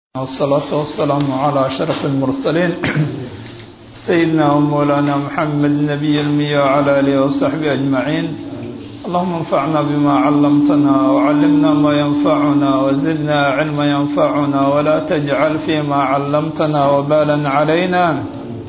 والصلاة والسلام على أشرف المرسلين سيدنا ومولانا محمد نبي المية وعلى آله وصحبه أجمعين اللهم انفعنا بما علمتنا وعلمنا ما ينفعنا وزدنا علما ينفعنا ولا تجعل فيما علمتنا وبالا علينا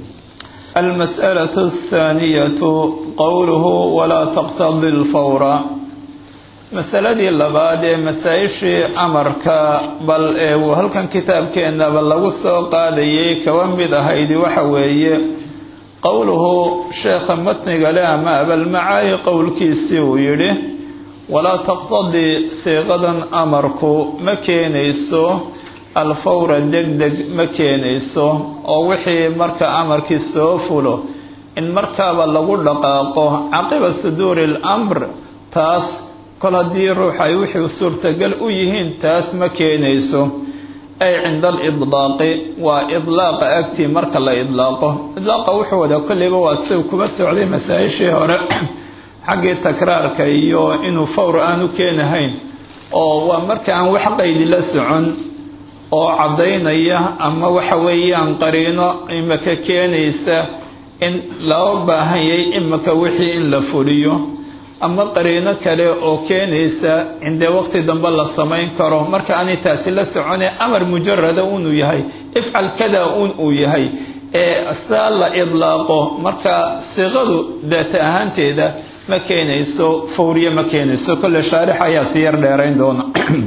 المسألة الثانية قوله ولا تقتضي الفور masaladii labaad ee masaa-ishii amarka bal ee uu halkan kitaabkeenaba lagu soo qaadayay kaba mid ahaydi waxa weeye qowluhu sheekha matniga leh ama abalmacaayi qowlkiisii uu yidhi walaa taqtadii siiqadan amarku ma keenayso alfawra deg deg ma keenayso oo wixii marka amarkii soo fulo in markaaba lagu dhaqaaqo caqiba suduuri lamr taas kol haddii ruux ay wixii suurtagal u yihiin taas ma keenayso ay cinda alidlaaqi waa idlaaqa agtii marka la idlaaqo idlaaqa wuxuu wadaa kolleyba waa siu kuma socday masaa-ishii hore xaggii takraarka iyo inuu fawr aanu keenahayn oo waa marka aan wax qaydi la socon oo caddaynaya ama waxa weeyaan qariino imaka keenaysa in loo baahanyay imaka wixii in la fuliyo ama qariino kale oo keenaysa indee waqti dambe la samayn karo marka aanay taasi la socone amar mujarada unuu yahay ifcal kada un uu yahay ee saa la idlaaqo marka siiqadu daata ahaanteeda ma keenayso fawriye ma keenayso kolle shaarix ayaa si yar dheerayn doona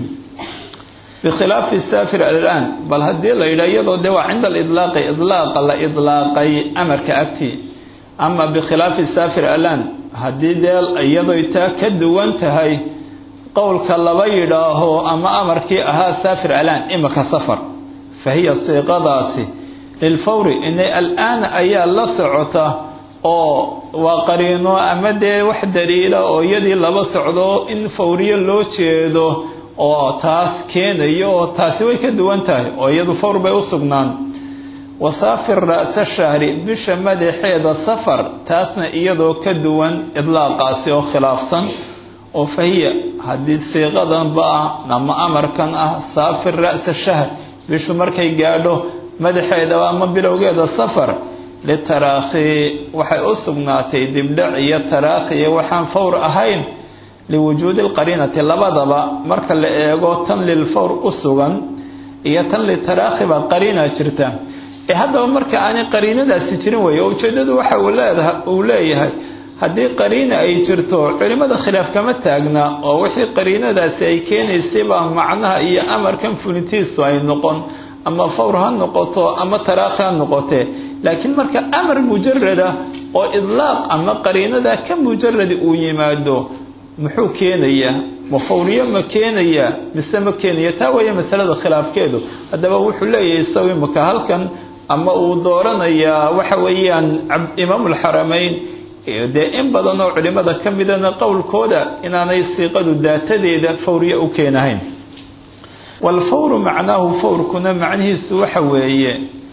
bikhilaafi saafir alaan bal haddii la yidhaha iyadoo de waa cinda alidlaaqi idlaaqa la idlaaqay amarka agtii ama bikhilaafi saafir alaan haddii dee iyadoy taa ka duwan tahay qowlka laba yidhaaho ama amarkii ahaa saafir alaan imika safar fa hiya siiqadaasi lilfawri inay al-aana ayaa la socota oo waa qariino ama dee wax daliila oo iyadii laba socdo in fawriyo loo jeedo oo taas keenayo oo taasi way ka duwan tahay oo iyadu fawr bay u sugnaan wasaafir ra'sa shahri bisha madaxeeda safar taasna iyadoo ka duwan idlaaqaasi oo khilaafsan oo fahiya haddii siiqadanba ah ama amarkan ah saafir ra'sa shahr bishu markay gaadho madaxeeda ama bilowgeeda safar litaraakhi waxay u sugnaatay dibdhac iyo taraakhiya waxaan fawr ahayn liwujuudi lqariinati labadaba marka la eego tan lilfawr u sugan iyo tan litaraakhi baa qariina jirta ee haddaba marka aanay qariinadaasi jirin weeye oo ujeedadu waxa uu leedaha uu leeyahay haddii qariina ay jirto culimada khilaaf kama taagna oo wixii qariinadaasi ay keenaysay baa macnaha iyo amarkan fulintiisu ay noqon ama fawr ha noqoto ama taraakhi ha noqotee laakiin marka amar mujarada oo idlaaq ama qariinada ka mujaradi uu yimaado muxuu keenayaa ma fawriyo ma keenayaa mise ma keenaya taa weeye masalada khilaafkeedu haddaba wuxuu leeyahay isagu imaka halkan ama uu dooranayaa waxa weeyaan imaamulxaramayn dee in badan oo culimada ka midana qowlkooda inaanay siiqadu daatadeeda fawriye u keenahayn waalfawru macnaahu fawrkuna macnihiisu waxa weeye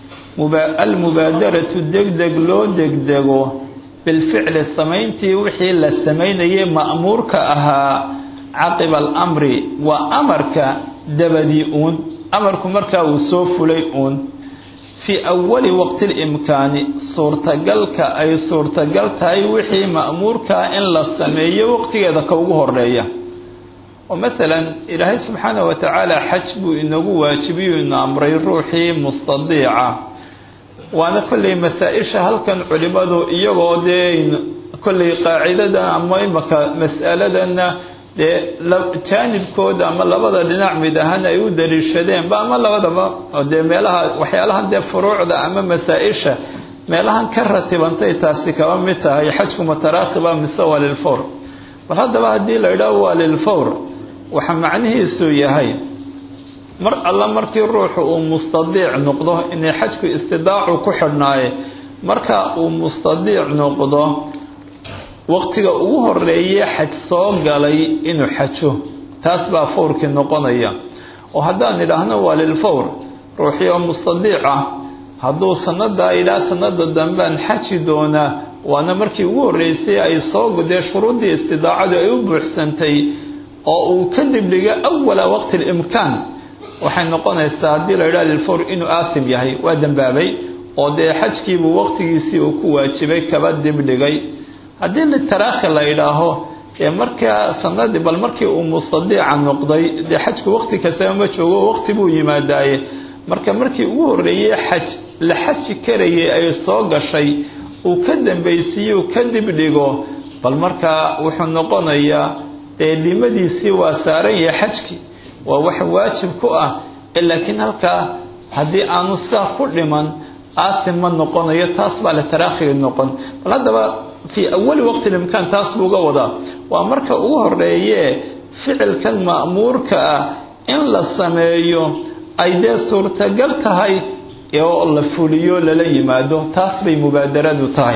almubaadaratu degdeg loo degdego bilficli samayntii wixii la samaynayay ma'muurka ahaa caqiba alamri waa amarka dabadii uun amarku markaa uu soo fulay uun fii awali waqti limkaani suurtagalka ay suurtagal tahay wixii ma'muurkaa in la sameeyo waqtigeeda ka ugu horeeya oo masalan ilaahay subxaana wa tacaala xaj buu inagu waajibiyu ina amray ruuxii mustadiica waana kolley masaa-isha halkan culimadu iyagoo dee kolley qaacidadan ama imaka mas'aladana dee jaanibkooda ama labada dhinac mid ahaan ay u daliishadeenba ama labadaba dee meelaha waxyaalahan dee furuucda ama masaa-isha meelahan ka ratibantay taasi kaba mid tahay xajku mataraakiba mise waa lilfawr bal haddaba haddii la idhaaho waa lilfawr waxa macnihiisu yahay mar alla markii ruuxu uu mustadiic noqdo inay xajku istidaacu ku xidhnaaye marka uu mustadiic noqdo waqtiga ugu horeeye xaj soo galay inuu xajo taas baa fawrkii noqonaya oo haddaan idhaahno waa lilfawr ruuxii oo mustadiic ah hadduu sanadaa ilaa sanada dambaan xaji doonaa waana markii ugu horeysay ay soo dee shuruuddii istidaacadu ay u buuxsantay oo uu kadib dhiga awala waqti limkaan waxay noqonaysaa haddii la yidhaha lilfawr inuu aasim yahay waa dembaabay oo dee xajkiibuu waqtigiisii uu ku waajibay kaba dibdhigay haddii litaraakhi la yidhaaho ee markaa sanadii bal markii uu mustadiica noqday dee xajku waqti kastaba ma joogo waqti buu yimaadaaye marka markii ugu horreeyey xaj la xaji karayay ay soo gashay uu ka dambaysiiye uu ka dibdhigo bal markaa wuxuu noqonayaa dee dhimadiisii waa saaran yahay xajkii waa wax waajib ku ah laakiin halkaa haddii aanu sidaa ku dhiman aasim ma noqonayo taas baa litaraakhiga noqon bal haddaba fii awali waqti limkaan taas buu uga wadaa waa marka ugu horeeye ficilkan ma'muurka ah in la sameeyo ay dee suurtagal tahay oo la fuliyo lala yimaado taas bay mubaadaradu tahay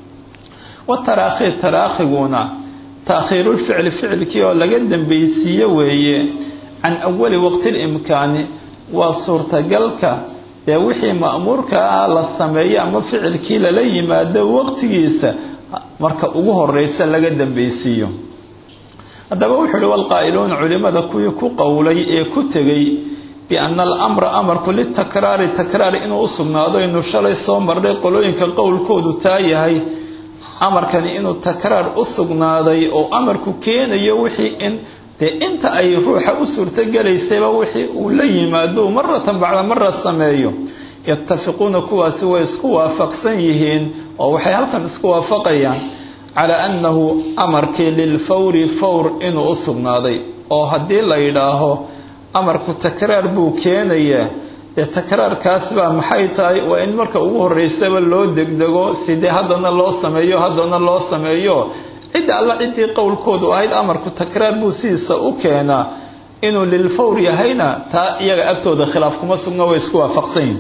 wataraakhi taraakhiguna taakhiirulficli ficilkii oo laga dambaysiiye weeye can awali waqti limkaani waa suurtagalka dee wixii ma'muurka ah la sameeyo ama ficilkii lala yimaado waqtigiisa marka ugu horeysa laga dambaysiiyo haddaba wuxuu uhi walqaa'iluuna culimada kuwii ku qowlay ee ku tegey biana alamra amarku litakraari takraar inuu u sugnaado inuu shalay soo marnay qolooyinka qowlkoodu taa yahay amarkani inuu takraar u sugnaaday oo amarku keenayo wixii in dee inta ay ruuxa u suurtogelaysayba wixii uu la yimaado maratan bacda mara sameeyo yatafiquuna kuwaasi way isku waafaqsan yihiin oo waxay halkan isku waafaqayaan calaa annahu amarkii lilfawri fawr inuu u sugnaaday oo haddii la yidhaaho amarku takraar buu keenayaa dee takraarkaas baa maxay tahay waa in marka ugu horeysaba loo degdego sidee haddana loo sameeyo haddana loo sameeyo cidda alla ciddii qowlkoodu ahayd amarku takraar buu sidiisa u keenaa inuu lilfawr yahayna taa iyaga agtooda khilaaf kuma sugna way isku waafaqsanyihin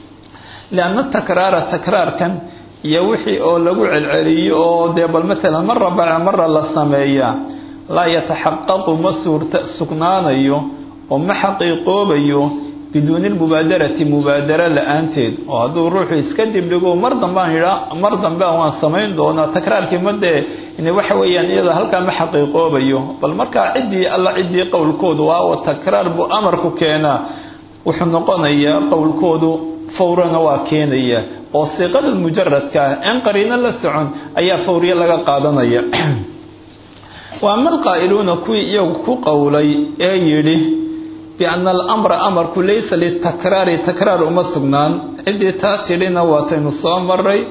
lianna takraara takraarkan iyo wixii oo lagu celceliyo oo dee bal matalan mara bacda mara la sameeyaa laa yataxaqaqu ma suurta sugnaanayo oo ma xaqiiqoobayo biduuni lmubaadarati mubaadara la-aanteed oo hadduu ruuxu iska dibdhigo mar dambaan yidhaa mar dambean waan samayn doonaa takraarkii madee waxa weeyaan iyada halkaa ma xaqiiqoobayo bal markaa ciddii alla ciddii qowlkoodu waawa takraar buu amarku keenaa wuxuu noqonayaa qowlkoodu fawrana waa keenaya oo siiqada mujaradka ah in qariino la socon ayaa fawriye laga qaadanaya wa ama alqaa'iluuna kuwii iyagu ku qowlay ee yidhi biana alamra amarku laysa litakraari takraar uma sugnaan ciddii taa tidhina waataynu soo maray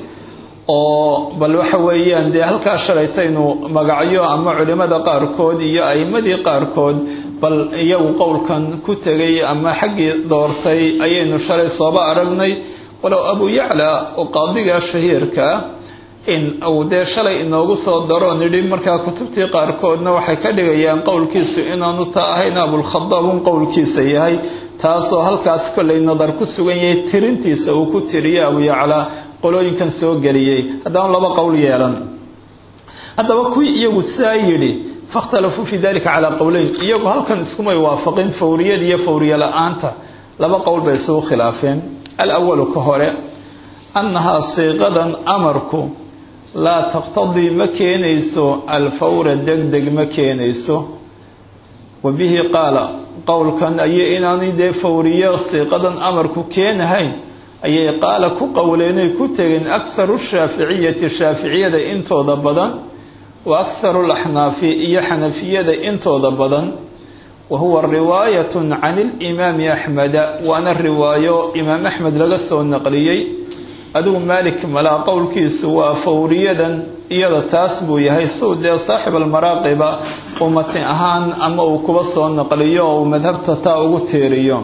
oo bal waxa weeyaan dee halkaa shalaytaynu magacyo ama culimada qaarkood iyo a'imadii qaarkood bal iyagu qowlkan ku tegay ama xaggii doortay ayaynu shalay sooba aragnay walow abu yacla oo qaadiga shahiirka ah in uu dee shalay inoogu soo daro nidhi markaa kutubtii qaarkoodna waxay ka dhigayaan qowlkiisu inaanu taa ahayn abulkhadaab un qowlkiisa yahay taasoo halkaas kollay nadar ku sugan yahay tirintiisa uu ku tiriyo abu yacla qolooyinkan soo geliyey haddana laba qowl yeelan haddaba kuwii iyagu sidaa yidhi fakhtalafuu fii dalika calaa qowleyn iyagu halkan iskumay waafaqin fawriyada iyo fawriye la-aanta laba qowl bay isugu khilaafeen alawalu ka hore annahaa siiqadan amarku laa taqtadii ma keenayso alfawra degdeg ma keenayso wa bihi qaala qowlkan ayay inaanay dee fawriyo siiqadan amarku keenahayn ayay qaala ku qowleenay ku tegeen akharu shaaficiyati shaaficiyada intooda badan wa akharu laxnaafi iyo xanafiyada intooda badan wa huwa riwaayatun can ilimaami axmeda waana riwaayo imaam axmed laga soo naqliyey adigu maalik malaa qowlkiisu waa fawriyadan iyada taas buu yahay suu dee saaxib almaraaqiba uu matin ahaan ama uu kuba soo naqliyo oo uu madhabta taa ugu tiiriyo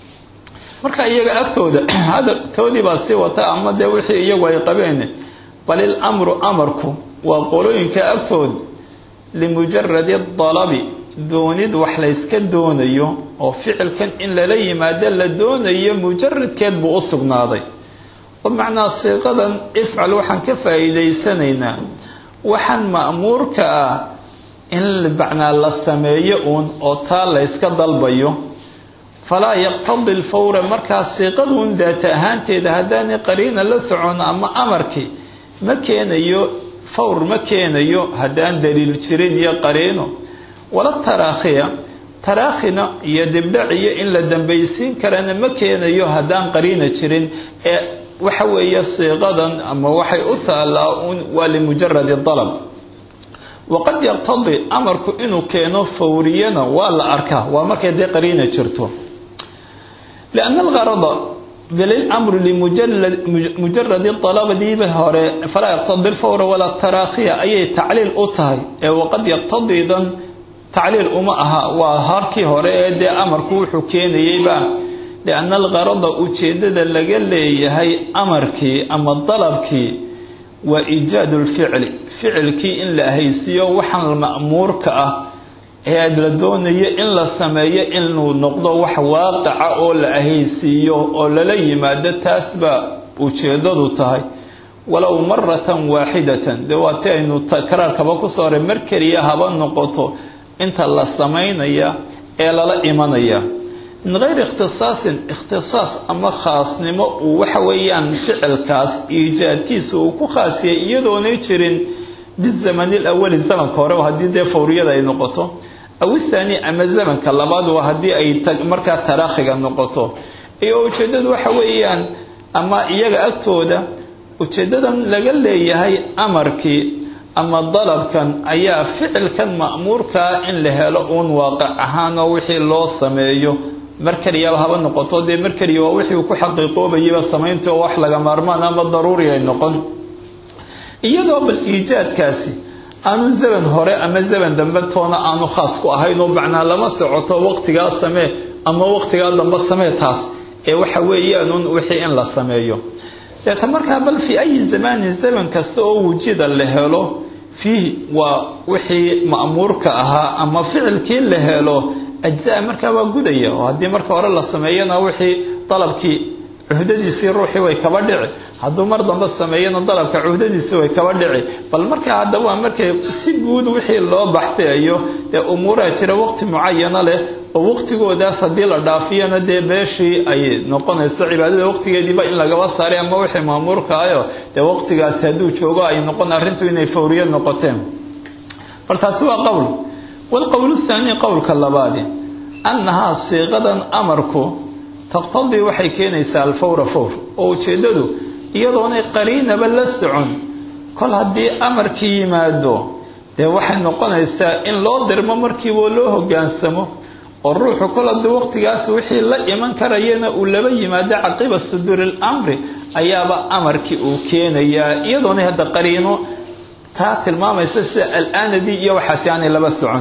marka iyaga agtooda hadaltoodii baa sii wata ama dee wixii iyagu ay qabeen bal ilamru amarku waa qolooyinka agtood limujaradi dalabi doonid wax layska doonayo oo ficilkan in lala yimaado la doonayo mujaradkeed buu u sugnaaday oo macnaa siiqadan ifcal waxaan ka faa'iidaysanaynaa waxaan ma'muurka ah in macnaa la sameeyo uun oo taa layska dalbayo falaa yaqtadi lfawra markaa siiqaduun daata ahaanteeda haddaanay qariina la socon ama amarkii ma keenayo fawr ma keenayo haddaan daliil jirin iyo qariino wala taraakhiya taraakhina iyo dibdhac iyo in la dambaysiin karana ma keenayo haddaan qariina jirin ee waxa weeye siiqadan ama waxay u taallaa un waa limujaradi dalab waqad yaqtadi amarku inuu keeno fawriyana waa la arkaa waa markay dee qariina jirto lianna algarada bilamru limujaradi dalabadiiba hore falaa yaqtadi lfawra walaa taraakhiya ayay tacliil u tahay ee waqad yaqtadidan tacliil uma aha waa harkii hore ee dee amarku wuxuu keenayeyba lianna algarada ujeedada laga leeyahay amarkii ama dalabkii waa iijaadu lficli ficilkii in la haysiiyo waxaan ma'muurka ah ee la doonayo in la sameeyo inuu noqdo wax waaqica oo la ahaysiiyo oo lala yimaado taas baa ujeedadu tahay walow maratan waaxidatan dee waa ti aynu takraarkaba kusoo horay mar keliya haba noqoto inta la samaynaya ee lala imanaya min gayri ikhtisaasin ikhtisaas ama khaasnimo uu waxa weeyaan ficilkaas iijaadkiisa uu ku khaasiyay iyadoonay jirin bizamani lawali zamanka hore haddii dee fawriyada ay noqoto aw ithaani ama zamanka labaad waa haddii ay markaa taraakhiga noqoto iyo ujeedadu waxa weeyaan ama iyaga agtooda ujeedadan laga leeyahay amarkii ama dalabkan ayaa ficilkan ma'muurkaa in la helo uun waaqic ahaan oo wixii loo sameeyo mar keliyaba haba noqoto dee mar keliya waa wixii uu ku xaqiiqoobayaba samaynta oo wax laga maarmaan ama daruuri ay noqon iyadoo bal iijaadkaasi aanu zaman hore ama zaman dambe toona aanu khaas ku ahayn oo macnaa lama socoto waqtigaa samee ama waqtigaa dambe samee taas ee waxa weeyaanun wixii in la sameeyo deeta markaa bal fii ayi zamaanin zaman kasta oo wujida la helo fiihi waa wixii ma'muurka ahaa ama ficilkii la helo ajzaa markaa waa gudaya oo haddii marka hore la sameeyana wixii dalabkii cuhdadiisii ruuxii way kaba dhici hadduu mar dambe sameeyana dalabka cuhdadiisii way kaba dhici bal markaa haddaba waa markay si guud wixii loo baxsayayo dee umuuraa jira waqti mucayana leh oo waqtigoodaas haddii la dhaafiyana dee beeshii ay noqonayso cibaadada waqtigeediiba in lagaba saaray ama wixii maamuurkaayo dee waqtigaasi hadduu joogo ay noqon arrintu inay fawriyo noqoteen bal taasi waa qowl walqowl thaani qowlka labaadi annahaa siiqadan amarku taqtadii waxay keenaysaa alfawra fawr oo ujeeddadu iyadoonay qariinaba la socon kol haddii amarkii yimaado dee waxay noqonaysaa in loo dirmo markiiba loo hogaansamo oo ruuxu kol haddii waqtigaas wixii la iman karayana uu laba yimaado caqiba suduuri lamri ayaaba amarkii uu keenayaa iyadoonay hadda qariino taa tilmaamaysa sida alaanadii iyo waxaasi aanay laba socon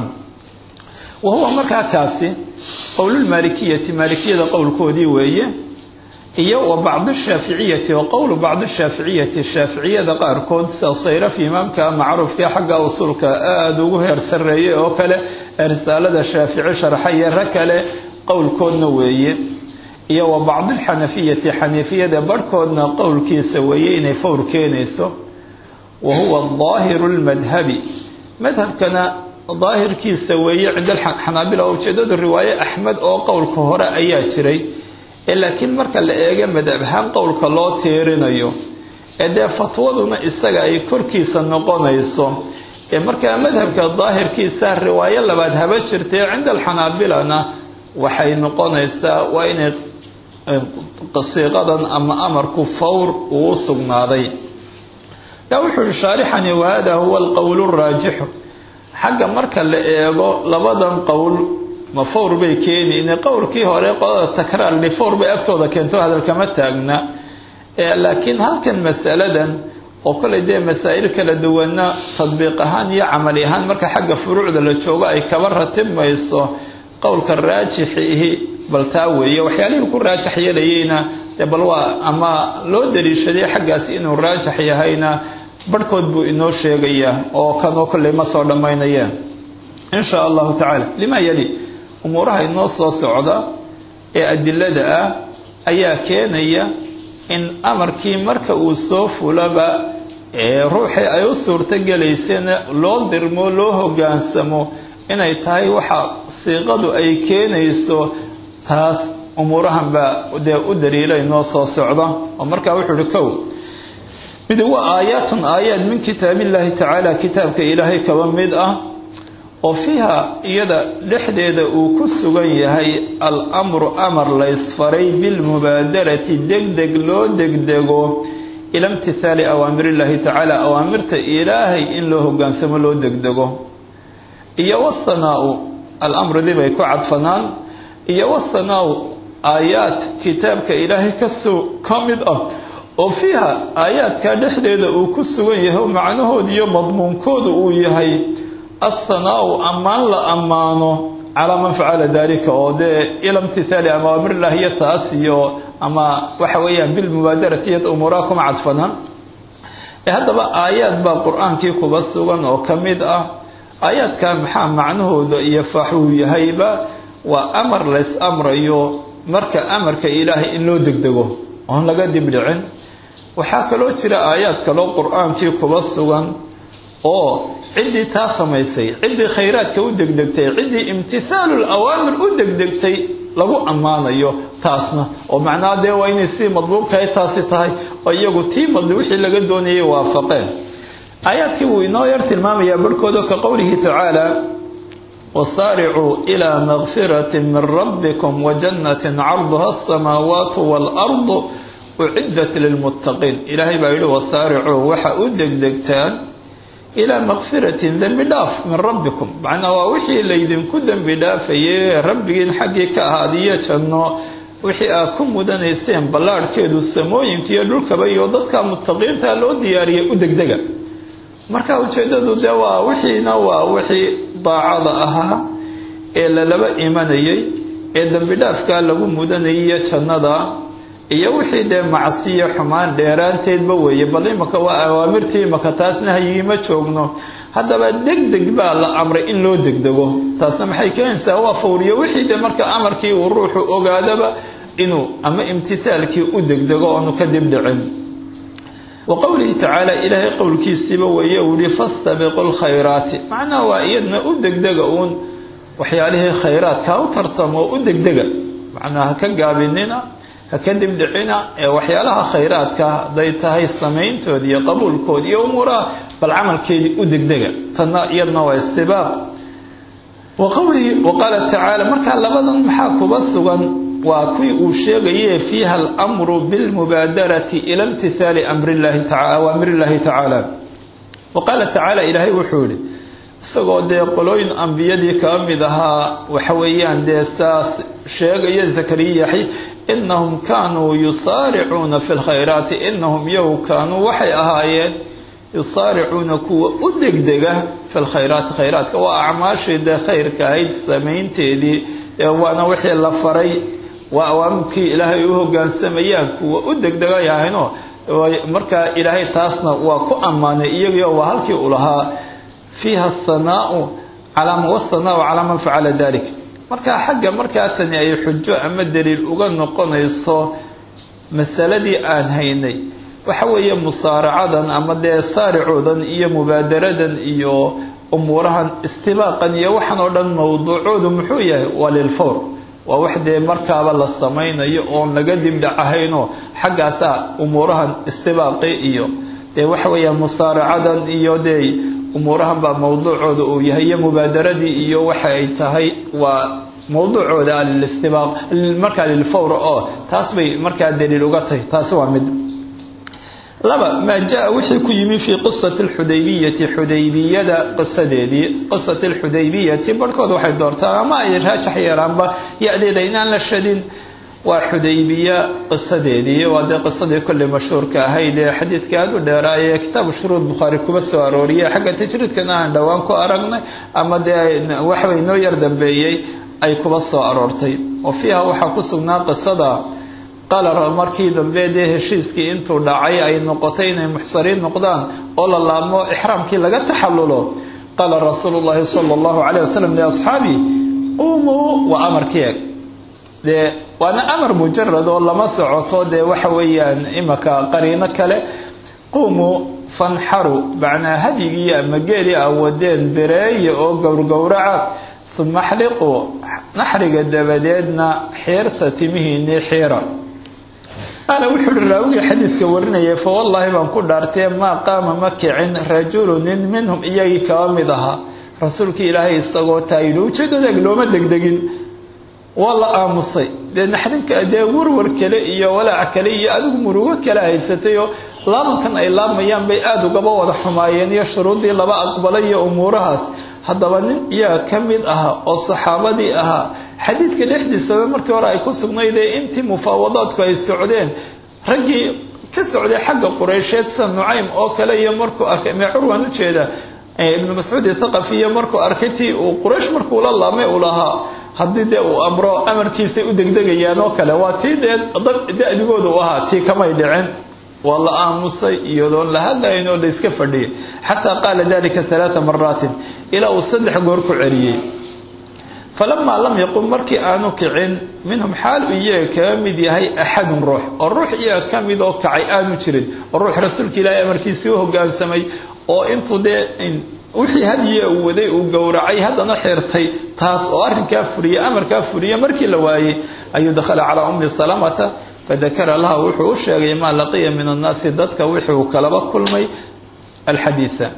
wa huwa markaa kaasi qowlulmaalikiyati maalikiyada qowlkoodii weeye iyo wa bacdu shaaficiyati wa qowlu bacdu shaaficiyati shaaficiyada qaarkood sida sayrafi imaamka macruufka xagga usulka aada ugu heer sarreeyay oo kale risaalada shaafici sharxaye ra kale qowlkoodna weeye iyo wa bacdulxanafiyati xaniifiyada barhkoodna qowlkiisa weeye inay fawr keenayso wa huwa daahiru lmadhabi madhabkana daahirkiisa weeye cinda xanaabila ujeedadu riwaaye axmed oo qowlka hore ayaa jiray ee laakiin marka la eego madhab ahaan qowlka loo tiirinayo ee dee fatwaduna isaga ay korkiisa noqonayso ee markaa madhabka daahirkiisa riwaayo labaad haba jirtay cinda alxanaabilana waxay noqonaysaa waa inay siiqadan ama amarku fawr uu sugnaaday yaa wuxuu yihi shaarixani wahada huwa alqowl raajixu xagga marka la eego labadan qowl ma fawr bay keeni in qowlkii hore qolada takraar li fawr bay agtooda keento hadalkama taagna laakiin halkan masaladan oo kale dee masaa'il kala duwana tadbiiq ahaan iyo camali ahaan marka xagga furuucda la joogo ay kaba ratibmayso qowlka raajixihi bal taa weeye waxyaalihii ku raajax yeelayeyna dee bal waa ama loo daliishaday xaggaasi inuu raajax yahayna barhkood buu inoo sheegayaa oo kanoo kolley ma soo dhammaynayeen in shaa allahu tacaala lima yali umuuraha inoo soo socda ee adilada ah ayaa keenaya in amarkii marka uu soo fulaba ee ruuxii ay u suurto gelaysana loo dirmo loo hogaansamo inay tahay waxa siiqadu ay keenayso taas umuurahan baa dee u daliila inoo soo socda oo markaa wuxuu uhi kow mid waa aayaatun aayaad min kitaab illaahi tacaala kitaabka ilaahay kaba mid ah oo fiiha iyada dhexdeeda uu ku sugan yahay al-amru amar laysfaray bilmubaadarati degdeg loo degdego ila imtihaali awaamirillahi tacaala awaamirta ilaahay in loo hogaansamo loo degdego iyo wasanaa-u al-amrudii bay ku cadfanaan iyo wasanaa-u aayaad kitaabka ilaahay kasoo ka mid ah oo fiiha aayaadkaa dhexdeeda uu ku sugan yahay oo macnahooda iyo madmuunkooda uu yahay assanaa-u ammaan la ammaano calaa man facala dalika oo dee ila imtihaali awaamirillahi iyo taas iyo ama waxa weeyaan bilmubaadarati iyo umuuraha kuma cadfanaan ee haddaba aayaad baa qur-aankii kuba sugan oo ka mid ah aayaadkaa maxaa macnahooda iyo faaxuu yahayba waa amar lays amrayo marka amarka ilaahay in loo degdego oon laga dibdhicin waxaa kaloo jira aayaad kaloo qur-aankii kuba sugan oo ciddii taa samaysay ciddii khayraadka u degdegtay ciddii imtisaalu lawaamir u degdegtay lagu ammaanayo taasna oo macnaha dee waa inay sidii madluubkahay taasi tahay oo iyagu tii madli wixii laga doonayay waafaqeen aayaadkii wuu inoo yar tilmaamayaa barhkooda ka qowlihi tacaala wasaaricuu ilaa makfirati min rabbikum wajannatin carduha asamaawaatu waalardu uciddat lilmuttaqiin ilaahay baa yihi wasaaricuu waxa u degdegtaan ilaa makfiratin dembi dhaaf min rabbikum macnaa waa wixii laydinku dembi dhaafaye rabbigiin xaggii ka ahaadiyo janno wixii aad ku mudanayseen ballaadhkeedu samooyinka iyo dhulkaba iyo dadka muttaqiinta loo diyaariyay u degdega marka ujeedadu dee waa wixiina waa wixii daacada ahaa ee lalaba imanayay ee dembi dhaafkaa lagu mudanayay jannada iyo wixii dee macsiyo xumaan dheeraanteedba weeye bal imaka waa awaamirtii imaka taas nahyigii ma joogno haddaba degdeg baa la amray in loo degdego taasna maxay keenaysaa waa fawriyo wixii dee marka amarkii uu ruuxu ogaadaba inuu ama imtisaalkii u degdego oonu ka dibdhicin wa qowlihi tacaala ilaahay qowlkiisiiba weeye uu yihi fastabiqu lkhayraati macnaha waa iyadna u degdega uun waxyaalihii khayraadka ha u tartamo u degdega macnaha ha ka gaabinina ha ka dibdhicina ee waxyaalaha khayraadka hadday tahay samayntood iyo qabuulkood iyo umuuraha bal camalkeedii u degdega tanna iyadna waa istibaaq wa qowlihi wa qaala tacaala markaa labadan maxaa kuba sugan waa kuwii uu sheegaye fiiha alamru bilmubaadarati ila imtihaali amrillahi taa awaamirillahi tacaala wa qaala tacaala ilaahay wuxuu yihi isagoo dee qolooyin ambiyadii kaa mid ahaa waxa weeyaan dee saas sheegaya zakariya yaxy inahum kaanuu yusaaricuuna fi lkhayraati inahum yow kaanuu waxay ahaayeen yusaaricuuna kuwa u degdega fi lkhayraati khayraadka waa acmaashii dee khayrka ahayd samaynteedii waana wixii la faray waa awaamirkii ilaahay u hogaansamayaan kuwa u degdega yahayno markaa ilaahay taasna waa ku ammaanay iyagio waa halkii u lahaa fiiha asanaau calaa wasanaau calaa man facala dalik markaa xagga markaa tani ay xujo ama daliil uga noqonayso masaladii aan haynay waxa weeye musaaracadan ama dee saaricoodan iyo mubaadaradan iyo umuurahan istibaaqan iyo waxaan oo dhan mawduucoodu muxuu yahay waa lilfawr waa wax dee markaaba la samaynayo oon laga dibdhacahaynoo xaggaasaa umuurahan istibaaqi iyo dee waxa weeyaan musaaracadan iyo dee umuurahan baa mawduucooda uu yahay iyo mubaadaradii iyo waxa ay tahay waa mawduucooda listibaaq markaa lilfawr oo taas bay markaa daliil uga tahay taasi waa mid laba maa jaa wixii ku yimi fii qisati alxudaybiyati xudaybiyada qisadeedii qisati alxudaybiyati barhkood waxay doortaan ama ay raajax yeelaanba ya-deeda inaan la shadin waa xudaybiya qisadeedii waa dee qisadii kolley mashhuurka ahayd ee xadiidka aada u dheeraayee kitaabu shuruud bukhaari kuba soo arooriyay xagga tajriidkana aan dhowaan ku aragnay ama dee waxbay noo yar dambeeyey ay kuba soo aroortay oo fiiha waxaa ku sugnaa qisada qaala markii dambe dee heshiiskii intuu dhacay ay noqotay inay muxsariin noqdaan oo la laabmo ixraamkii laga taxallulo qaala rasuulu llaahi sala allahu calayh wasalam liasxaabi qumuu waa amarkii eg dee waana amar mujarad oo lama socoto dee waxa weeyaan imaka qariino kale qumuu fanxaru macnaa hadyigii ama geelii a wadeen bereeye oo gowrgowraca uma xliquu naxriga dabadeedna xiirta timihiinii xiira qaala wuxuu uhi raawigii xadiidka warinayay fawallaahi baan ku dhaartee maa qaama ma kicin rajulu nin minhum iyagii kaba mid ahaa rasuulkii ilaahay isagoo taa yidhi ujeedadeeg looma degdegin waa la aamusay dee naxdinka dee warwar kale iyo walaac kale iyo adigu murugo kale haysatay oo laabankan ay laabayaan bay aada ugaba wada xumaayeen iyo shuruuddii laba aqbalay iyo umuurahaas haddaba nin iyaa ka mid ahaa oo saxaabadii ahaa xadiidka dhexdiisaba markii hore ay ku sugnaydee intii mufaawadaadku ay socdeen raggii ka socday xagga qureysheed sida nucaym oo kale iyo markuu arkay mee curwan ujeeda ibnu mascuud thaqafiyo markuu arkay tii uu quraysh markuu la laamay uu lahaa haddii dee uu amro amarkiisay u degdegayaan oo kale waa tii dee da-digooda u ahaa tii kamay dhicin waa la aamusay iyadoon la hadlayn oo la iska fadhiyay xataa qaala dalika halaaa maraatin ilaa uu saddex goor ku celiyey falamaa lam yaqum markii aanu kicin minhum xaal uu iyaga kaga mid yahay axadun ruux oo ruux iyaga ka mid oo kacay aanu jirin oo ruux rasuulka ilaahay amarkiisii u hogaansamay oo intuu dee wixii hadiye uu waday uu gowracay haddana xirtay taas oo arrinkaa furiye amarkaa furiye markii la waayey ayuu dakhala calaa ummi salamata fadakara laha wuxuu u sheegay maa laqiya min annaasi dadka wixii uu kalaba kulmay alxadiisa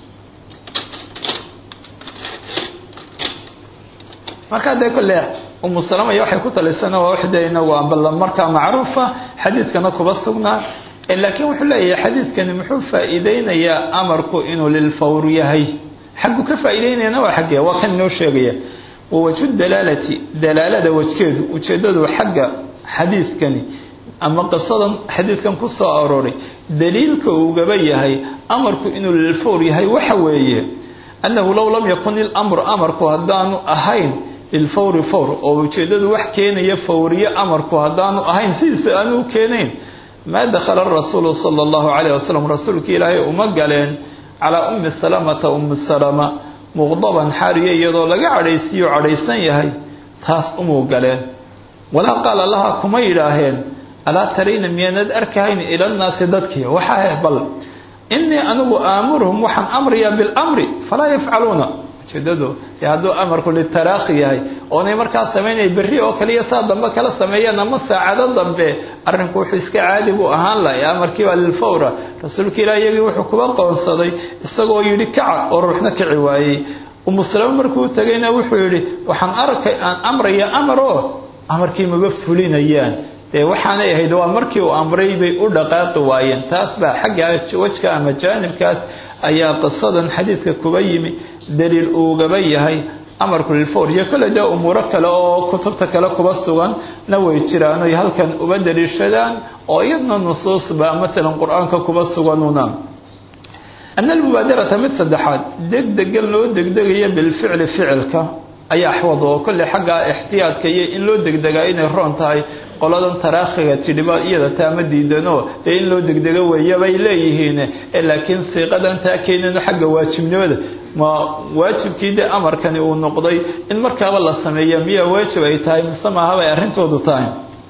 markaa dee kolle umu salama iyo waxay ku talisana waa wax dee inagu ambala markaa macruufa xadiidkana kuba sugnaa laakiin wuxuu leeyahay xadiidkani muxuu faa-iideynayaa amarku inuu lilfawr yahay xaggu ka faa-iideynayana waa xaggee waa kan inoo sheegaya wawajhu dalaalati dalaalada wajkeedu ujeedadu xagga xadiidkani ama qisadan xadiidkan ku soo arooray daliilka ugaba yahay amarku inuu lilfawr yahay waxa weeye annahu low lam yakun ilamru amarku haddaanu ahayn lilfawri fawr oo ujeedadu wax keenaya fawriye amarku haddaanu ahayn sidiisa aanu u keenayn maa dakhala rasuulu sala allahu calayh wasalam rasuulka ilaahay uma galeen calaa ummi salamata ummi salama muqdaban xaariya iyadoo laga cadhaysiiyo cadhaysan yahay taas umuu galeen walaa qaala laha kuma yidhaaheen alaa tarayna miyaanad arkahayn ila nnaasi dadkii waxaa bal innii anigu aamuruhum waxaan amrayaa bilamri falaa yafcaluuna ujeedadu dee hadduu amarku litaraakhi yahay oonay markaa samaynaya berri oo kaliya saa dambe kala sameeyaan ama saacado dambe arrinku wuxuu iska caadi buu ahaan lahay amarkii waa lilfawra rasuulka ilah iyagii wuxuu kuba qoonsaday isagoo yidhi kaca oo ruuxna kici waayey umusalamo markuu tegayna wuxuu yidhi waxaan arkay aan amraya amar oo amarkii maba fulinayaan dee waxaanay ahayd waa markii uu amray bay u dhaqaaqi waayeen taas baa xagga wajka ama jaanibkaas ayaa qisadan xadiidka kuba yimi daliil uugaba yahay amarku lilfawr iyo kole dee umuuro kale oo kutubta kale kuba sugan na way jiraan oy halkan uba daliishadaan oo iyadna nusuusba matalan qur-aanka kuba suganuna ana almubaadarata mid saddexaad degdegan loo degdegaya bilficli ficilka ayaa axwad oo kolley xagga ixtiyaadka iyo in loo degdegaa inay roon tahay qoladan taraakhiga tidhiba iyada taama diidano dee in loo degdego weeya bay leeyihiin laakiin siiqadan taa keenano xagga waajibnimada ma waajibkii dee amarkani uu noqday in markaaba la sameeya miyaa waajib ay tahay mise maahabay arrintoodu tahay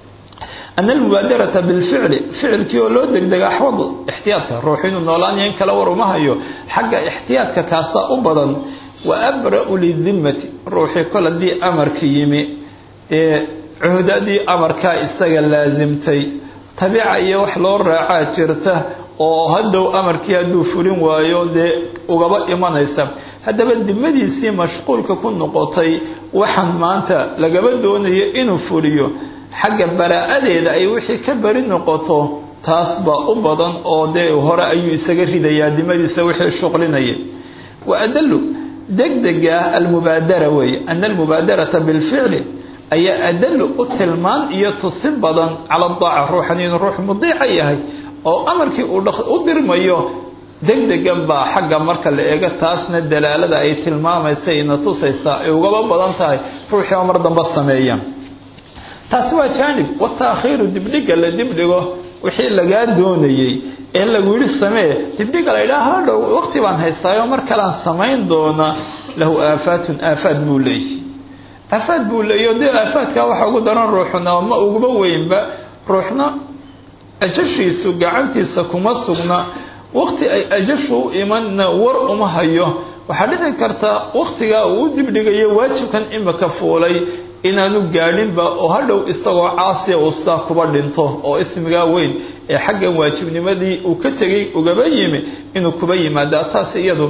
ana almubaadarata bilficli ficilkii oo loo degdega axwad ixtiyaadka ruux inuu noolaanyo in kala war uma hayo xagga ixtiyaadka kaasaa u badan wa abra-u lidimmati ruuxii kol haddii amarka yimi ee cuhdadii amarkaa isaga laasimtay tabiica iyo wax loo raacaa jirta oo haddow amarkii hadduu fulin waayo dee ugaba imanaysa haddaba dimadiisii mashquulka ku noqotay waxaan maanta lagaba doonayo inuu fuliyo xagga baraa-adeeda ay wixii ka bari noqoto taas baa u badan oo dee hore ayuu isaga ridayaa dimadiisa wixii shuqlinaya wa adalu degdega almubaadara weeye ana almubaadarata bilficli ayaa adalu u tilmaan iyo tusin badan cala daaca ruuxan inuu ruux mudiica yahay oo amarkii uu u dirmayo degdegan baa xagga marka la eego taasna dalaalada ay tilmaamaysa ina tusaysaa ay ugaba badan tahay ruuxii oo mar damba sameeya taasi waa jaanib wataakhiiru dibdhiga la dibdhigo wixii lagaa doonayey ee lagu yidhi samee dibdhiga la yidhaha hadhow waqti baan haystaayo mar kalaan samayn doona lahu aafaatun aafaad buu leeyahy aafaad buu leeyo dee aafaadkaa waxa ugu daran ruuxna ma uguba weynba ruuxna ajashiisu gacantiisa kuma sugna waqti ay ajashu u imanna war uma hayo waxaa dhici karta waqtigaa uu u dibdhigayo waajibkan imika fuulay inaanu gaadhinba oo hadhow isagoo caasiya uu sidaa kuba dhinto oo ismigaa weyn ee xaggan waajibnimadii uu ka tegay ugaba yimi inuu kuba yimaada taas iyadu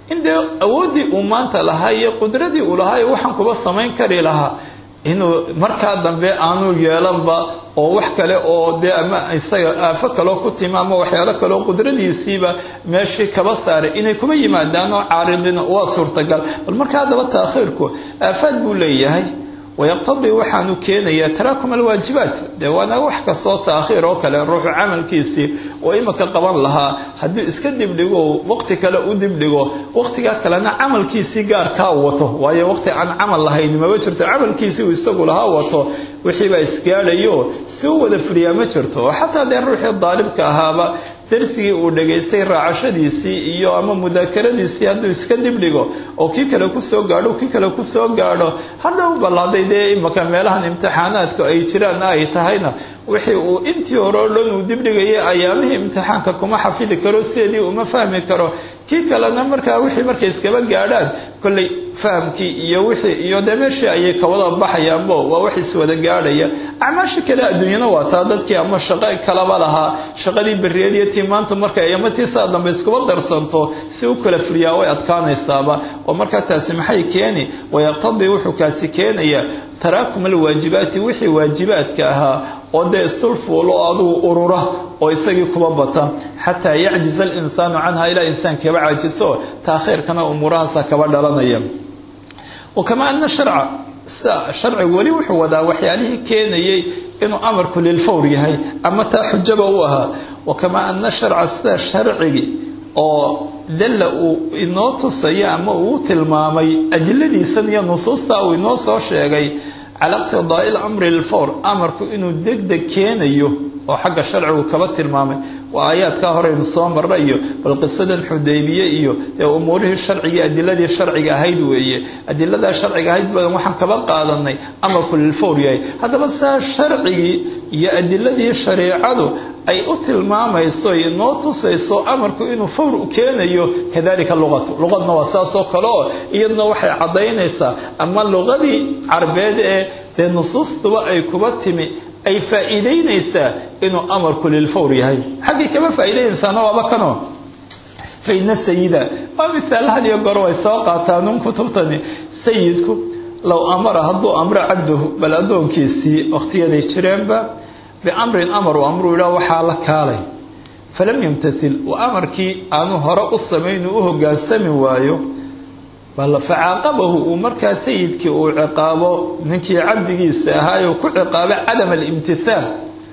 in dee awooddii uu maanta lahaa iyo qudradii uu lahaa iyo waxaan kuba samayn kari lahaa inuu markaa dambe aanu yeelanba oo wax kale oo dee ama isaga aafo kaloo ku timi ama waxyaalo kaleo qudradiisiiba meeshii kaba saaray inay kuma yimaadaan oo caaridina waa suurtagal bal markaa haddaba taakhiirku aafaad buu leeyahay wayaqtadii waxaanu keenayaa taraakum alwaajibaat dee waana wax kastoo taakhiir oo kale ruuxu camalkiisii oo imika qaban lahaa hadduu iska dibdhigo waqti kale u dibdhigo waqtigaa kalena camalkiisii gaarkaa wato waayo waqti aan camal lahayn mama jirto camalkiisii uu isagu lahaa wato wixiibaa isgaadhayo si u wada fuliyaa ma jirto oo xataa dee ruuxii daalibka ahaaba darsigii uu dhegaystay raacashadiisii iyo ama mudaakaradiisii hadduu iska dibdhigo oo kii kale kusoo gaadho kii kale kusoo gaadho hadhow ballaaday dee imaka meelahan imtixaanaadku ay jiraan ay tahayna wixii uu intii hore o dhan uu dibdhigayay ayaamihii imtixaanka kuma xafidi karo sideedii uma fahmi karo kii kalena markaa wixii markay iskaba gaadhaan kolley fahamkii iyo wixii iyo dee meeshii ayay kawada baxayaanbo waa wax iswada gaadhaya acmaasha kale adduunyana waa taa dadkii ama shaqo kalaba lahaa shaqadii beriyad iyo tii maanta markay ama tii saa dambe iskuba darsanto si u kala fuliyaa way adkaanaysaaba oo markaa taasi maxay keeni wayaqtadii wuxuu kaasi keenaya taraakum alwaajibaati wixii waajibaadka ahaa oo dee istulfuulo adugu urura oo isagii kuba bata xataa yacjiza alinsaanu canha ilaa insaankaba caajiso taakhiirkana umuurahaasa kaba dhalanaya wakamaa ana sharca sida sharcigu weli wuxuu wadaa waxyaalihii keenayay inuu amarku lilfawr yahay ama taa xujaba u ahaa wakamaa ana sharca sida sharcigii oo dalla uu inoo tusaya ama uu tilmaamay adiladiisan iyo nusuusta uu inoo soo sheegay cala iqtidaai lamri lfawr amarku inuu deg deg keenayo oo xagga sharcigu kaba tilmaamay waa aayaadkaa horeynu soo marra iyo bal qisadan xudaybiye iyo ee umuurihii sharcigii adiladii sharciga ahayd weeye adiladaa sharciga ahayd badan waxaan kaba qaadanay amarku lilfawr yahay haddaba saa sharcigii iyo adiladii shareecadu ay u tilmaamayso inoo tusayso amarku inuu fawr keenayo kadalika luqatu luqadna waa saasoo kale oo iyadna waxay caddaynaysaa ama luqadii carbeed ee dee nusuustuba ay kuba timi ay faa'iideynaysaa inuu amarku lilfawr yahay xaggay kama faa'iideynaysaana waaba kano faina sayida waa misaal had iyo goor way soo qaataan un kutubtani sayidku low amara hadduu amro cabdahu bal addoonkiisii wakhtiyaday jireenba biamrin amar uu amruu yidhaah waxaa la kaalay falam yamtasil wa amarkii aanu hore u samayn u hogaansami waayo bal facaaqabahu uu markaa sayidkii uu ciqaabo ninkii cabdigiisa ahaay ku ciqaabo cadam alimtihaal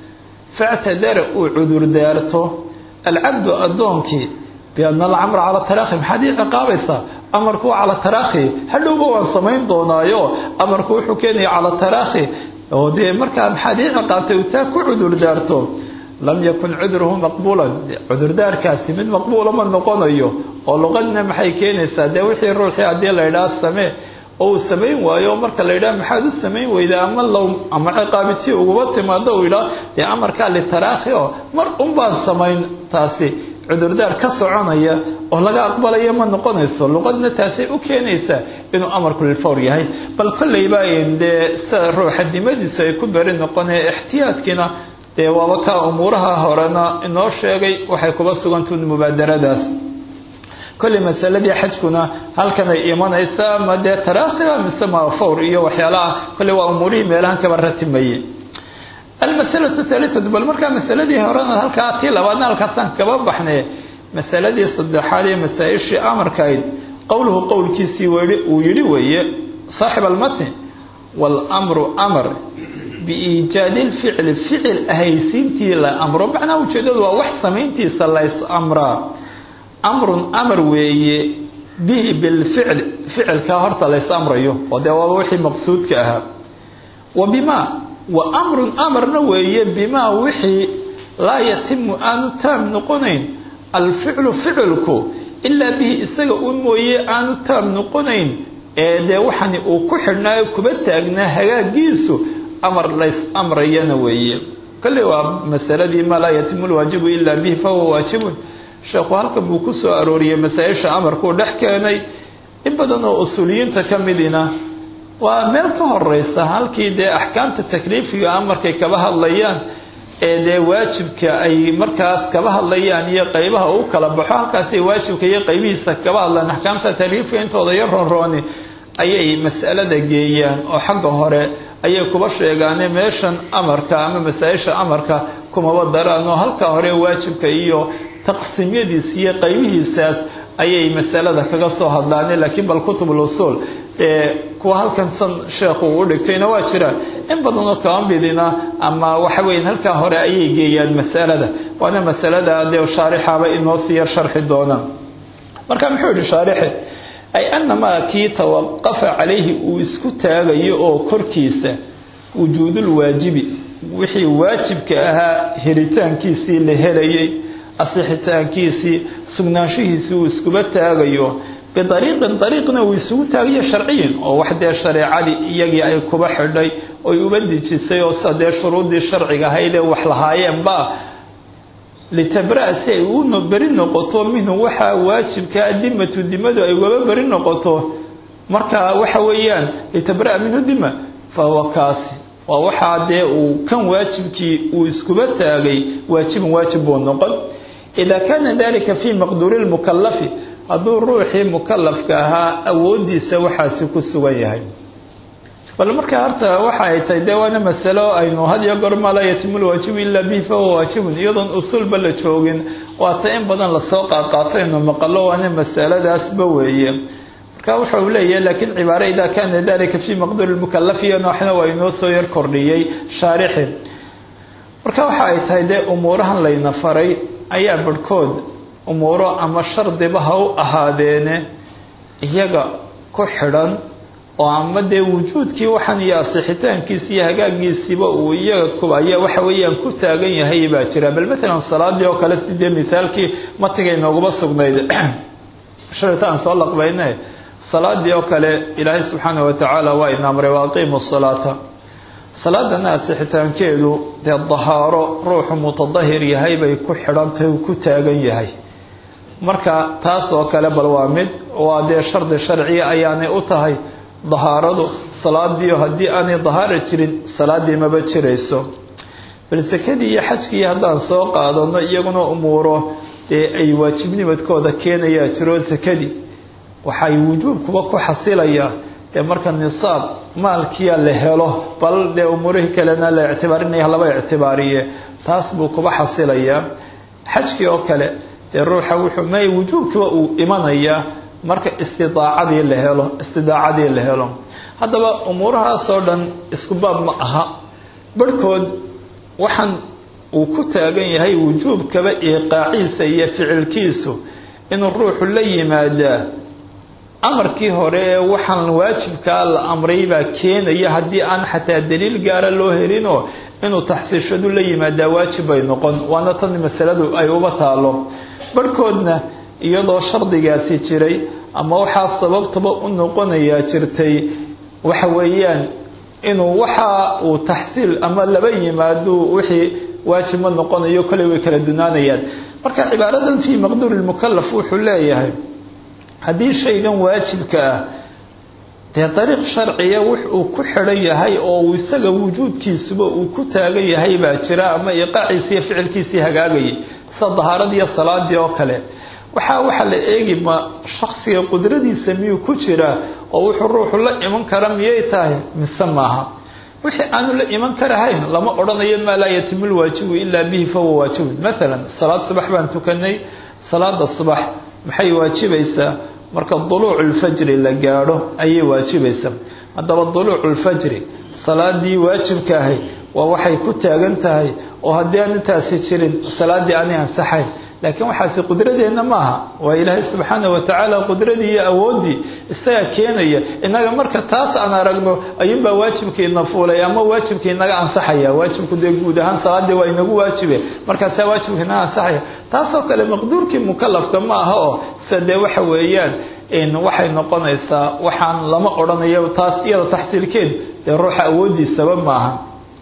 factadara uu cudurdaarto alcabdu addoonkii biana alcamra cala taraakhi maxaad ii ciqaabaysaa amarku waa cala taraakhi hadhowba waan samayn doonaayo amarku wuxuu keenaya cala taraakhi oo dee markaa maxaad ii ciqaabtay uu taa ku cudurdaarto lam yakun cudruhu maqbuulan cudurdaarkaasi mid maqbuula ma noqonayo oo luqadna maxay keenaysaa dee wixii ruuxii haddii la ydhaha samee oo uu samayn waayo marka la yidhaha maxaad u samayn weydaa ama low ama ciqaabitii uguba timaado uu yidhaha dee amarkaa litaraakhi oo mar un baan samayn taasi cudurdaar ka soconaya oo laga aqbalayo ma noqonayso luqadna taasay u keenaysaa inuu amarku lilfawr yahay bal kolleyba dee sida ruuxa dimadiisu ay ku beri noqonaya ixtiyaadkiina dee waaba kaa umuuraha horena inoo sheegay waxay kuba sugantuun mubaadaradaas kolley masaladii xajkuna halkanay imanaysaa ma dee taraakhiba mise ma fawr iyo waxyaalaha kolley waa umuurihii meelahan kaba ratimayey almasalatu thalithatu bal markaa masaladii horena halkaa tii labaadna halkaasaan kaba baxnay masaladii saddexaad ee masaa-ishii amarkayd qowluhu qowlkiisii uu yidhi weeye saaxib almatni waalamru amar biiijaadi lficli ficil ahaysiintii la amro macnaha ujeedadu waa wax samayntiisa lays amraa amrun amar weeye bihi bilficli ficilkaa horta lays amrayo oo dee waaba wixii maqsuudka ahaa wa bimaa wa amrun amarna weeye bimaa wixii laa yatimu aanu taam noqonayn alficlu ficilku ilaa bihi isaga un mooye aanu taam noqonayn ee dee waxani uu ku xidhnaayo kuba taagnaa hagaagiisu amar lays amrayana weeye kolley waa masaladii maa laa yatimu lwaajibu ilaa bihi fahuwa waajibun sheekhu halkan buu ku soo arooriyey masaa-isha amarkuu dhex keenay in badan oo usuuliyiinta ka midina waa meel ka horeysa halkii dee axkaamta takliifiga amarkay kaba hadlayaan ee dee waajibka ay markaas kaba hadlayaan iyo qeybaha u kala baxo halkaasay waajibka iyo qeybihiisa kaba hadlaan axkaamta taliifka intooda iyo ronrooni ayay mas'alada geeyaan oo xagga hore ayay kuba sheegaane meeshan amarka ama masaa-isha amarka kumaba daraan oo halka hore waajibka iyo taqsiimyadiisa iyo qeybihiisaas ayay masalada kaga soo hadlaane laakiin bal kutubul usuul ee kuwa halkan san sheekhu uu dhigtayna waa jiraan in badan oo kaba midina ama waxa weya halkaa hore ayay geeyaan masalada waana masalada dee shaarixaba inoo siiya sharxi doonaan marka muxuu yihi shaarixi ay anamaa kii tawaqafa calayhi uu isku taagayo oo korkiisa wujuudul waajibi wixii waajibka ahaa helitaankiisii la helayay asixitaankiisii sugnaanshihiisii uu iskuba taagayo bidariiqin dariiqna uu isugu taagayo sharciyin oo wax dee shareecadii iyagii ay kuba xidhay oy uba dejisay oo sida dee shuruuddii sharciga ahayd ee wax lahaayeenba litabra-a si ay u beri noqoto minhu waxaa waajibkaa dimatu dimadu ay ugaba beri noqoto marka waxa weeyaan litabra-a minhu dima fa huwa kaasi waa waxaa dee uu kan waajibkii uu iskuba taagay waajibun waajib buu noqon idaa kaana dalika fii maqduuri lmukalafi hadduu ruuxii mukalafka ahaa awoodiisa waxaasi ku sugan yahay bal marka horta waxa ay tahay dee waana masalo aynu had iyo goor maa laa yatimu lwaajibu ilaa bihi fahuwa waajibun iyadoon usuulba la joogin waata in badan lasoo qaadqaataynu maqalo waana masaladaasba weeye marka wuxuu leeyahay laakiin cibaare idaa kaana dalika fii maqduuri lmukalafi iyo nooxna waa inoo soo yar kordhiyey shaarixi marka waxa ay tahay dee umuurahan layna faray ayaa barhkood umuuro ama shardiba ha u ahaadeene iyaga ku xidhan oo ama dee wujuudkii waxaan iyo asixitaankiisi iyo hagaagiisiiba uu iyaga kubaya waxa weeyaan ku taagan yahay baa jira bal matalan salaadii oo kale sidee misaalkii matiga inooguma sugnayd sharita aan soo laqbayne salaadii oo kale ilaahay subxaana watacaala waa ina amray waaqiimu salaata salaadana asixitaankeedu dee dahaaro ruuxu mutadahir yahay bay ku xidhantahay uu ku taagan yahay marka taas oo kale bal waa mid waa dee shardi sharciya ayaanay u tahay dahaaradu salaadiio haddii aanay dahaara jirin salaadii maba jirayso bal sakadii iyo xajkii haddaan soo qaadano iyaguna umuuro dee ay waajibnimadkooda keenayaa jiro sakadii waxay wujuubkuba ku xasilayaa dee marka nisaab maalkiya la helo bal dee umuurihii kalena la ictibaarinaya laba ictibaariye taas buu kuba xasilayaa xajkii oo kale dee ruuxa wuxuu may wujuubkiiba uu imanayaa marka istidaacadii la helo istidaacadii la helo haddaba umuurahaasoo dhan isku baab ma aha barhkood waxaan uu ku taagan yahay wujuubkaba iiqaaciisa iyo ficilkiisu inuu ruuxu la yimaadaa amarkii hore ee waxaan waajibkaa la amray baa keenaya haddii aan xataa daliil gaara loo helinoo inuu taxsiishadu la yimaadaa waajib bay noqon waana tan masaladu ay uba taalo barhkoodna iyadoo shardigaasi jiray ama waxaa sababtaba u noqonayaa jirtay waxa weeyaan inuu waxa uu taxsiil ama laba yimaado wixii waajib ma noqonayo kale way kala dunaanayaan marka cibaaradan fii maqduuri lmukalaf wuxuu leeyahay haddii shaygan waajibka ah dee dariiq sharciya wux uu ku xidhan yahay oo uu isaga wujuudkiisuba uu ku taagan yahay baa jira ama iqaaciisi iyo ficilkiisii hagaagayay sida dahaaradii iyo salaadii oo kale waxaa waxaa la eegi ma shaksiga qudradiisa miyuu ku jiraa oo wuxuu ruuxu la iman kara miyay tahay mise maaha wixii aanu la iman karahayn lama odhanayo maa laa yatimu lwaajibu ilaa bihi fahuwa waajibun maalan salaad subax baan tukanay salaada subax maxay waajibaysaa marka duluucu lfajri la gaadho ayay waajibaysaa haddaba duluucu lfajri salaadii waajibka ahay waa waxay ku taagan tahay oo haddii aan intaasi jirin salaadii aanay ansaxayn laakiin waxaasi qudradeenna maaha waa ilaahay subxaana watacaala qudradii iyo awooddii isagaa keenaya innaga marka taas aan aragno ayuunbaa waajibkiina fuulay ama waajibka inaga ansaxaya waajibku dee guud ahaan salaadii waa inagu waajibe markaasaa waajibka inaga ansaxaya taasoo kale maqduurkii mukalafka ma aha oo sida dee waxa weeyaan waxay noqonaysaa waxaan lama odhanayo taas iyada taxsiilkeed dee ruuxa awoodiisaba maaha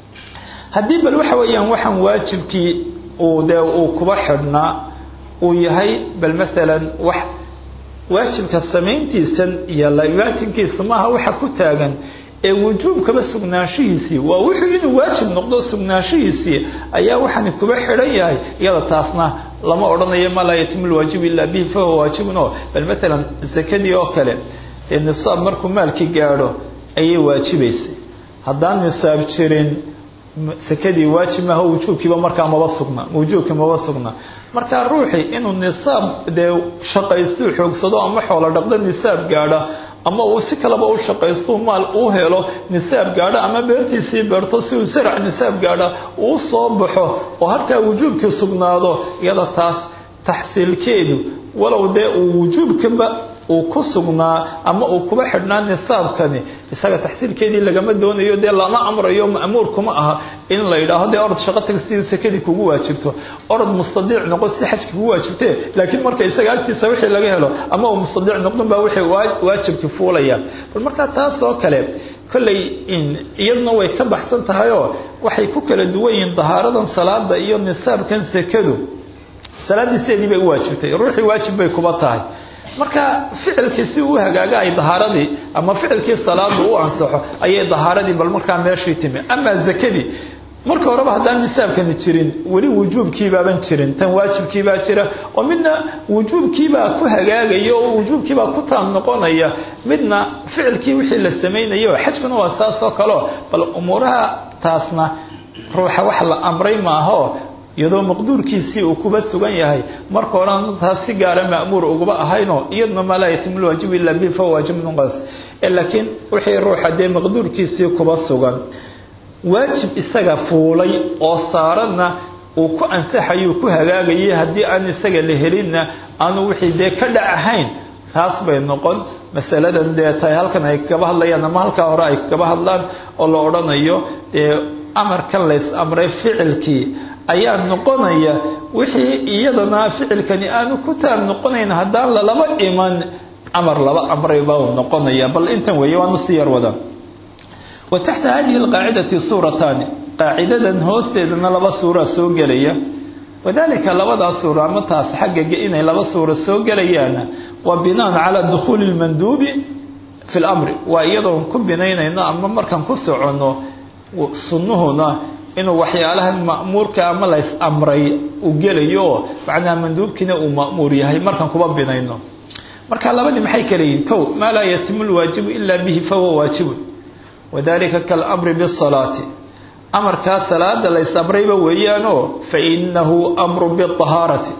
haddii bal waxa weeyaan waxaan waajibkii uu dee uu kuba xidhnaa uu yahay bal masalan wax waajibka samayntiisan iyo laibaatinkiisa maaha waxa ku taagan ee wujuubkaba sugnaanshihiisii waa wuxuu inuu waajib noqdo sugnaanshihiisii ayaa waxaani kuba xidhan yahay iyada taasna lama odhanayo ma laa yatimu lwaajibu ilaa bihi fahuwa waajibun o bal matalan sakadii oo kale ee nisaab markuu maalkii gaadho ayay waajibaysay haddaan nisaab jirin sakadii waajib maaha wujuubkiiba markaa maba sugna wujuubkii maba sugna marka ruuxii inuu nisaab dee shaqaystu xoogsado ama xoolo dhaqdo nisaab gaadha ama uu si kaleba u shaqaysto maal uu helo nisaab gaadho ama beertiisii beerto si uu sarac nisaab gaadha uu soo baxo oo halkaa wujuubkii sugnaado iyada taas taxsiilkeedu walow dee uu wujuubkaba uu ku sugnaa ama uu kuba xidhnaa nisaabkani isaga taxsiilkeedii lagama doonayo dee lama amrayo ma'muur kuma aha in la yidhaaho dee orod shaqo tag si sakadii kugu waajibto orod mustadiic noqo si xajki kugu waajibtee laakiin marka isaga agtiisa wixii laga helo ama uu mustadiic noqdon baa wixii waajibki fuulaya bal markaa taas oo kale kolley iyaduna way ka baxsan tahay oo waxay ku kala duwan yihiin dahaaradan salaada iyo nisaabkan sakadu salaaddii sideedii bay u waajibtay ruuxii waajib bay kuba tahay marka ficilkii si uu hagaaga ay dahaaradii ama ficilkii salaadu u ansaxo ayay dahaaradii bal markaa meeshii timi ama zakadii marka horeba haddaan nisaabkani jirin weli wujuubkiibaaban jirin tan waajibkiibaa jira oo midna wujuubkiibaa ku hagaagaya oo wujuubkiibaa ku taam noqonaya midna ficilkii wixii la samaynayo xajkuna waa saas oo kaleo bal umuuraha taasna ruuxa wax la amray maaho iyadoo maqduurkiisii uu kuba sugan yahay marka horan taas si gaara ma'muur ugaba ahaynoo iyaduna maa laa yatimu lwaajibu ilaa bihi fahuwa waajib nunqas laakiin wixii ruuxa dee maqduurkiisii kuba sugan waajib isaga fuulay oo saaranna uu ku ansaxayuu ku hagaagayay haddii aan isaga la helinna aanu wixii dee ka dhac ahayn taas bay noqon masaladan dee tahay halkan ay kaba hadlayaan ama halkaa hore ay kaba hadlaan oo la odhanayo dee amarkan lays amray ficilkii ayaa noqonaya wixii iyadana ficilkani aanu ku taab noqonayn haddaan lalaba iman amar laba amray baa uu noqonaya bal intan weeye waanu si yar wada wa taxta hadihi alqaacidati suurataani qaacidadan hoosteedana laba suura soo gelaya wadalika labadaa suura ama taas xagga inay laba suura soo gelayaana waa binaan calaa dukhuuli lmanduubi fi lamri waa iyadoon ku binaynayno ama markaan ku soconno sunnuhuna inuu waxyaalahan ma'muurka ama lays amray uu gelayo oo macnaha manduubkiina uu ma'muur yahay markaan kuba binayno marka labadii maxay kala yihin kow maa laa yatimu lwaajibu ilaa bihi fahuwa waajibun wadalika kaalamri bisalaati amarkaa salaada lays amrayba weeyaanoo fainahu amru biahaarati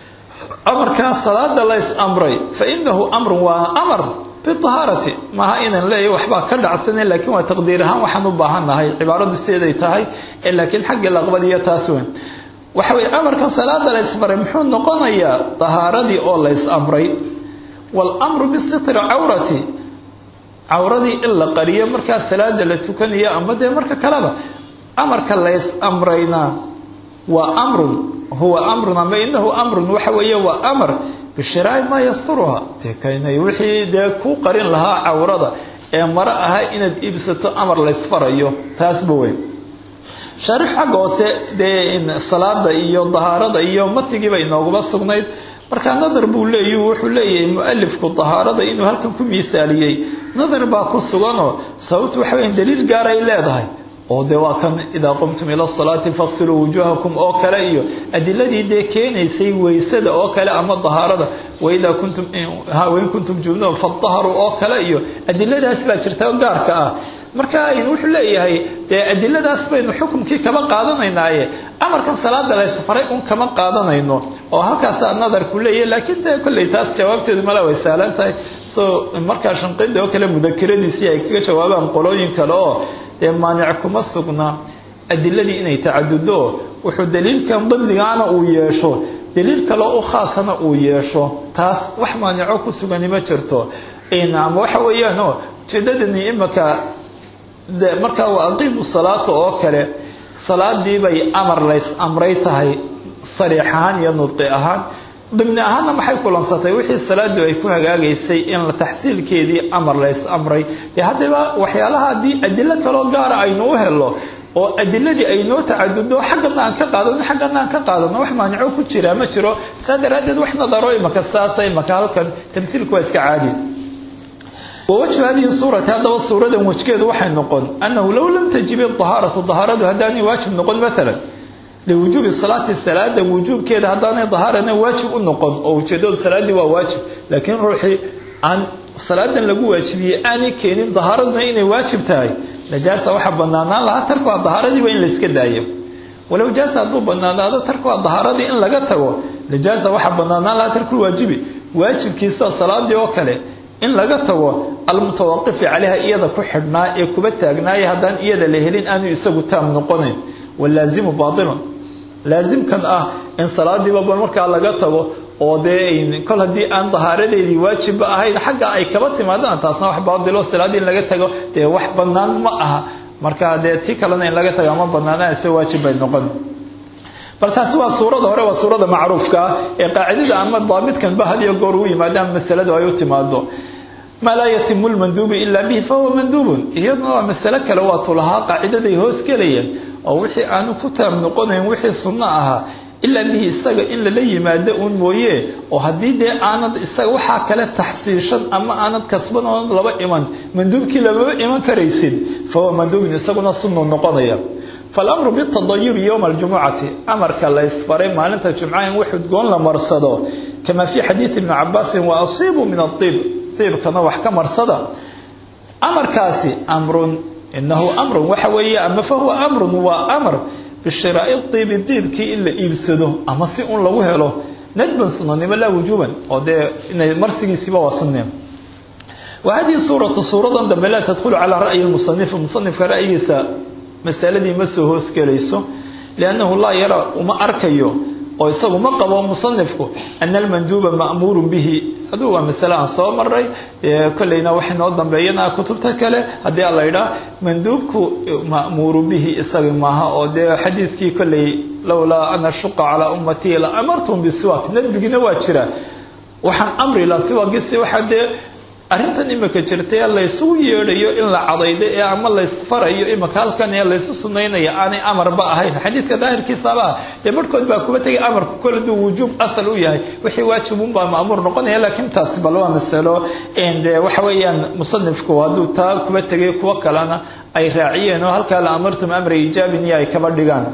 amarkaa salaada lays amray fainahu amrun waa amar biahaarati maaha inaan leeyahy waxbaa ka dhacsanen laakiin waa taqdiir ahaan waxaan u baahannahay cibaaradu sideeday tahay laakiin xaggii laqbadiyo taas weyn waxa weye amarkan salaada lays maray muxuu noqonayaa dahaaradii oo lays amray waalamru bisitri cawrati cawradii in la qariyo markaa salaada la tukanayo ama dee marka kaleba amarka lays amrayna waa amrun huwa amrun ama inahu amrun waxa weeye waa amar bishiraa'i maa yasturuha dee kaynay wixii dee ku qarin lahaa cawrada ee maro ahaa inaad iibsato amar laysfarayo taasba weyn shaarix xagga hoose dee salaada iyo dahaarada iyo matigiiba inooguma sugnayd markaa nadar buu leeyu wuxuu leeyahay mualifku dahaarada inuu halkan ku miisaaliyey nadar baa ku suganoo sababtu waxa weya daliil gaaray leedahay oo de waa kan idaa qumtum ila salaati faqsiluu wujuhakum oo kale iyo adiladii dee keenaysay weysada oo kale ama dahaarada waidaa kuntum wain kuntum junuban fadaharuu oo kale iyo adiladaas baa jirta gaarka ah marka wuxuu leeyahay dee adiladaas baynu xukumkii kama qaadanaynaaye amarkan salaada laysfaray un kama qaadanayno oo halkaasaa nadarku leeyahy laakiin dee kolley taas jawaabteedu mala way saalan tahay so markaa shanqida oo kale mudakiradiisii ay kaga jawaabaan qolooyin kale oo dee maanic kuma sugna adiladii inay tacadudo wuxuu daliilkan dadligaana uu yeesho daliil kale u khaasana uu yeesho taas wax maanico ku sugani ma jirto ama waxa weeyaan o ujeedadani imaka markaa waa aqiimu salaata oo kale salaadii bay amar lays amray tahay sariix ahaan iyo nudqi ahaan dimni ahaanna maxay kulansatay wixii salaadu ay ku hagaagaysay in taxsiilkeedii amar lays amray dee haddaba waxyaalaha haddii adilo kaloo gaara aynu u helo oo adiladii ay noo tacadudo xaggana aan ka qaadano xaggana aan ka qaadano wax maanico ku jira ma jiro saa daraaddeed wax nadaro imaka saasa imaka halkan tamhiilku waa iska caadi wawajhu hadihi suurati haddaba suuradan wejgeedu waxay noqon annahu low lam tajib idahaaratu dahaaradu haddaanay waajib noqon maalan liwujuubi salaati salaada wujuubkeeda haddaanay dahaarana waajib u noqon oo ujeedadu salaaddii waa waajib laakiin ruuxii aan salaadan lagu waajibiyey aanay keenin dahaaraduna inay waajib tahay najaasa waxaa banaanaan lahaa tarkuha dahaaradiiba in layska daayo walow jaasa hadduu banaanaado tarkuha dahaaradii in laga tago najaasa waxaa banaanaan lahaa tarkulwaajibi waajibkiisa salaadii oo kale in laga tago almutawaqifi calayha iyada ku xidhnaa ee kuba taagnaaya haddaan iyada la helin aanu isagu taam noqonayn walaazimu baatilun laasimkan ah in salaadiiba markaa laga tago oo dee kol haddii aan dahaaradeedii waajibba ahayn xagga ay kaba timaadaan taasna wax baatilo salaadii in laga tago dee wax banaan ma aha marka dee ti kalena in laga tago ama banaanaan se waajib bay noqon bal taasi waa suurada hore waa suurada macruufka ah ee qaacidada ama daabitkanba had iyo goor u yimaadaan masaladu ay u timaado maa laa yatimu lmanduubu ilaa bihi fahuwa manduubun iyaduna waa masalo kale waatu lahaa qaacidaday hoos gelayeen oo wixii aanu ku taam noqonayn wixii sunno ahaa ilaa bihi isaga in lala yimaado uun mooye oo haddii dee aanad isaga waxaa kale taxsiishan ama aanad kasban oonad laba iman manduubkii lamaba iman karaysid fahuwa manduubun isaguna sunnu noqonaya falamru bitadayubi yowma aljumucati amarka la ysfaray maalinta jumca in wax udgoon la marsado kama fii xadiidi ibni cabaasin wa asiibuu min aiib iibkana wax ka marsada amarkaasi amrun inahu amrun waxa weeye ama fahuwa amrun waa amr bishiraai iibi diibkii in la iibsado ama si un lagu helo nadban sunanimo laa wujuuban oo dee inay marsigiisiiba waa sunne wa hadihi suuratu suuradan dambe laa tadkhulu calaa ra'yi musanif musanifka ra'yigiisa masaladii ma soo hoosgelayso liannahu laa yara uma arkayo oo isagu ma qabo musanifku ana almanduuba ma'muurun bihi aduu waa masale aan soo maray kolleyna waxa noo dambeeyana kutubta kale haddii ala yidhaah manduubku ma'muuru bihi isaga maaha oo dee xadiidkii kolley lowlaa an ashuqa calaa ummatii la amartum bisiwaak nadbigina waa jira waxaan amri laha siwaagisi waxaa dee arrintan imika jirtay laysugu yeedhayo in la cadaydo ee ama laysfarayo imika halkan ee laysu sunaynaya aanay amarba ahayn xadiidka daahirkiisaba dee barhkood baa kuba tegay amarku kol haduu wujuub asal u yahay wixii waajibunbaa ma'muur noqonaya laakiin taasi bal waa masalo de waxa weeyaan musanifku hadduu taa kuba tegay kuwo kalena ay raaciyeen oo halkaa la amartum amra ijaabin iyo ay kaba dhigaan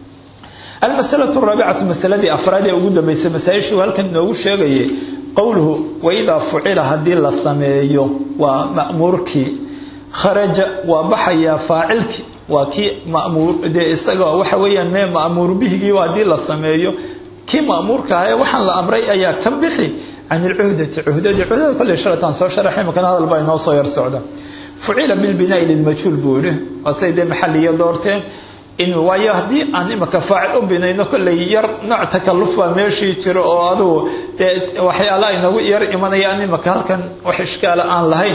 almasalatu raabicatu masaladii afraad ee ugu dambeysay masaa-ishuu halkan inoogu sheegayay qowluhu waidaa fucila haddii la sameeyo waa ma'muurkii kharaja waa baxayaa faacilkii waa kii mamuur dee isaga waxa weeyaan mee ma'muur bihigii haddii la sameeyo kii ma'muurka ahae waxaan la amray ayaa ka bixi can ilcuhdati cuhdadii cuhdada kolley shalataan soo sharaxay makana hadal baa inoo soo yar socda fucila bilbinaai lilmajhuul buu yihi waasay dee maxaliya doorteen in waayo haddii aan imika faacil u binayno kolley yar nooc takalluf baa meeshii jiro oo adugu dee waxyaala inagu yar imanayaan imika halkan wax ishkaala aan lahayn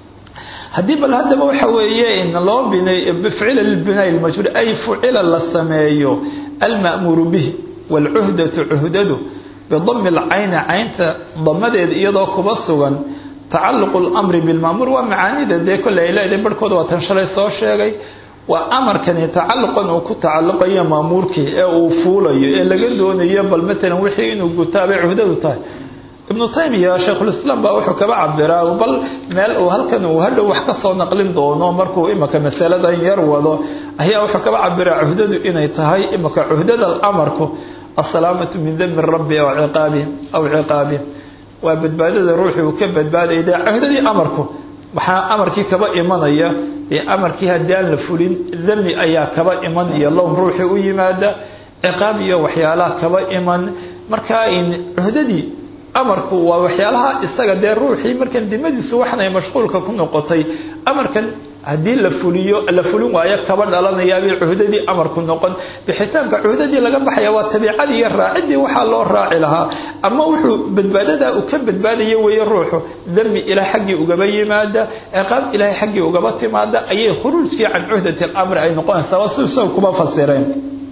haddii bal haddaba waxa weeye in loo binay fucila lilbinaai lmajhuul ay fucila la sameeyo alma'muuru bihi waalcuhdatu cuhdadu bidami lcayni caynta damadeeda iyadoo kuba sugan tacaluqu lamri bilma'muur waa macaanida dee kolley ay leedahay barhkooda waa tan shalay soo sheegay waa amarkani tacaluqan uu ku tacaluqayo maamuurkii ee uu fuulayo ee laga doonayo bal matalan wixii inuu gutaabay cuhdadu tahay ibnu taymiya shaykhulislaam baa wuxuu kaba cabiraa bal meel uu halkan uu hadhow wax ka soo naqlin doono markuu imika masaladan yar wado ayaa wuxuu kaba cabiraa cuhdadu inay tahay imika cuhdada amarku asalaamatu min dami rabbi aw ciqaabi aw ciqaabi waa badbaadada ruuxii uu ka badbaadaya dee cuhdadii amarku waxaa amarkii kaba imanaya ee amarkii haddii aan la fulin dami ayaa kaba iman iyo lown ruuxii u yimaada ciqaab iyo waxyaalaha kaba iman markaa cuhdadii amarku waa waxyaalaha isaga dee ruuxii markan dimadiisu waxan ay mashquulka ku noqotay amarkan haddii la fuliyo la fulin waayo kaba dhalanayaabay cuhdadii amarku noqon bixitaanka cuhdadii laga baxaya waa tabiicadii iyo raacidii waxaa loo raaci lahaa ama wuxuu badbaadadaa uu ka badbaadaya weeye ruuxu dami ilaah xaggii ugaba yimaada ciqaab ilaahay xaggii ugaba timaada ayay khuruujkii can cuhdati alamri ay noqonaysaa waa si isaga kuma fasireen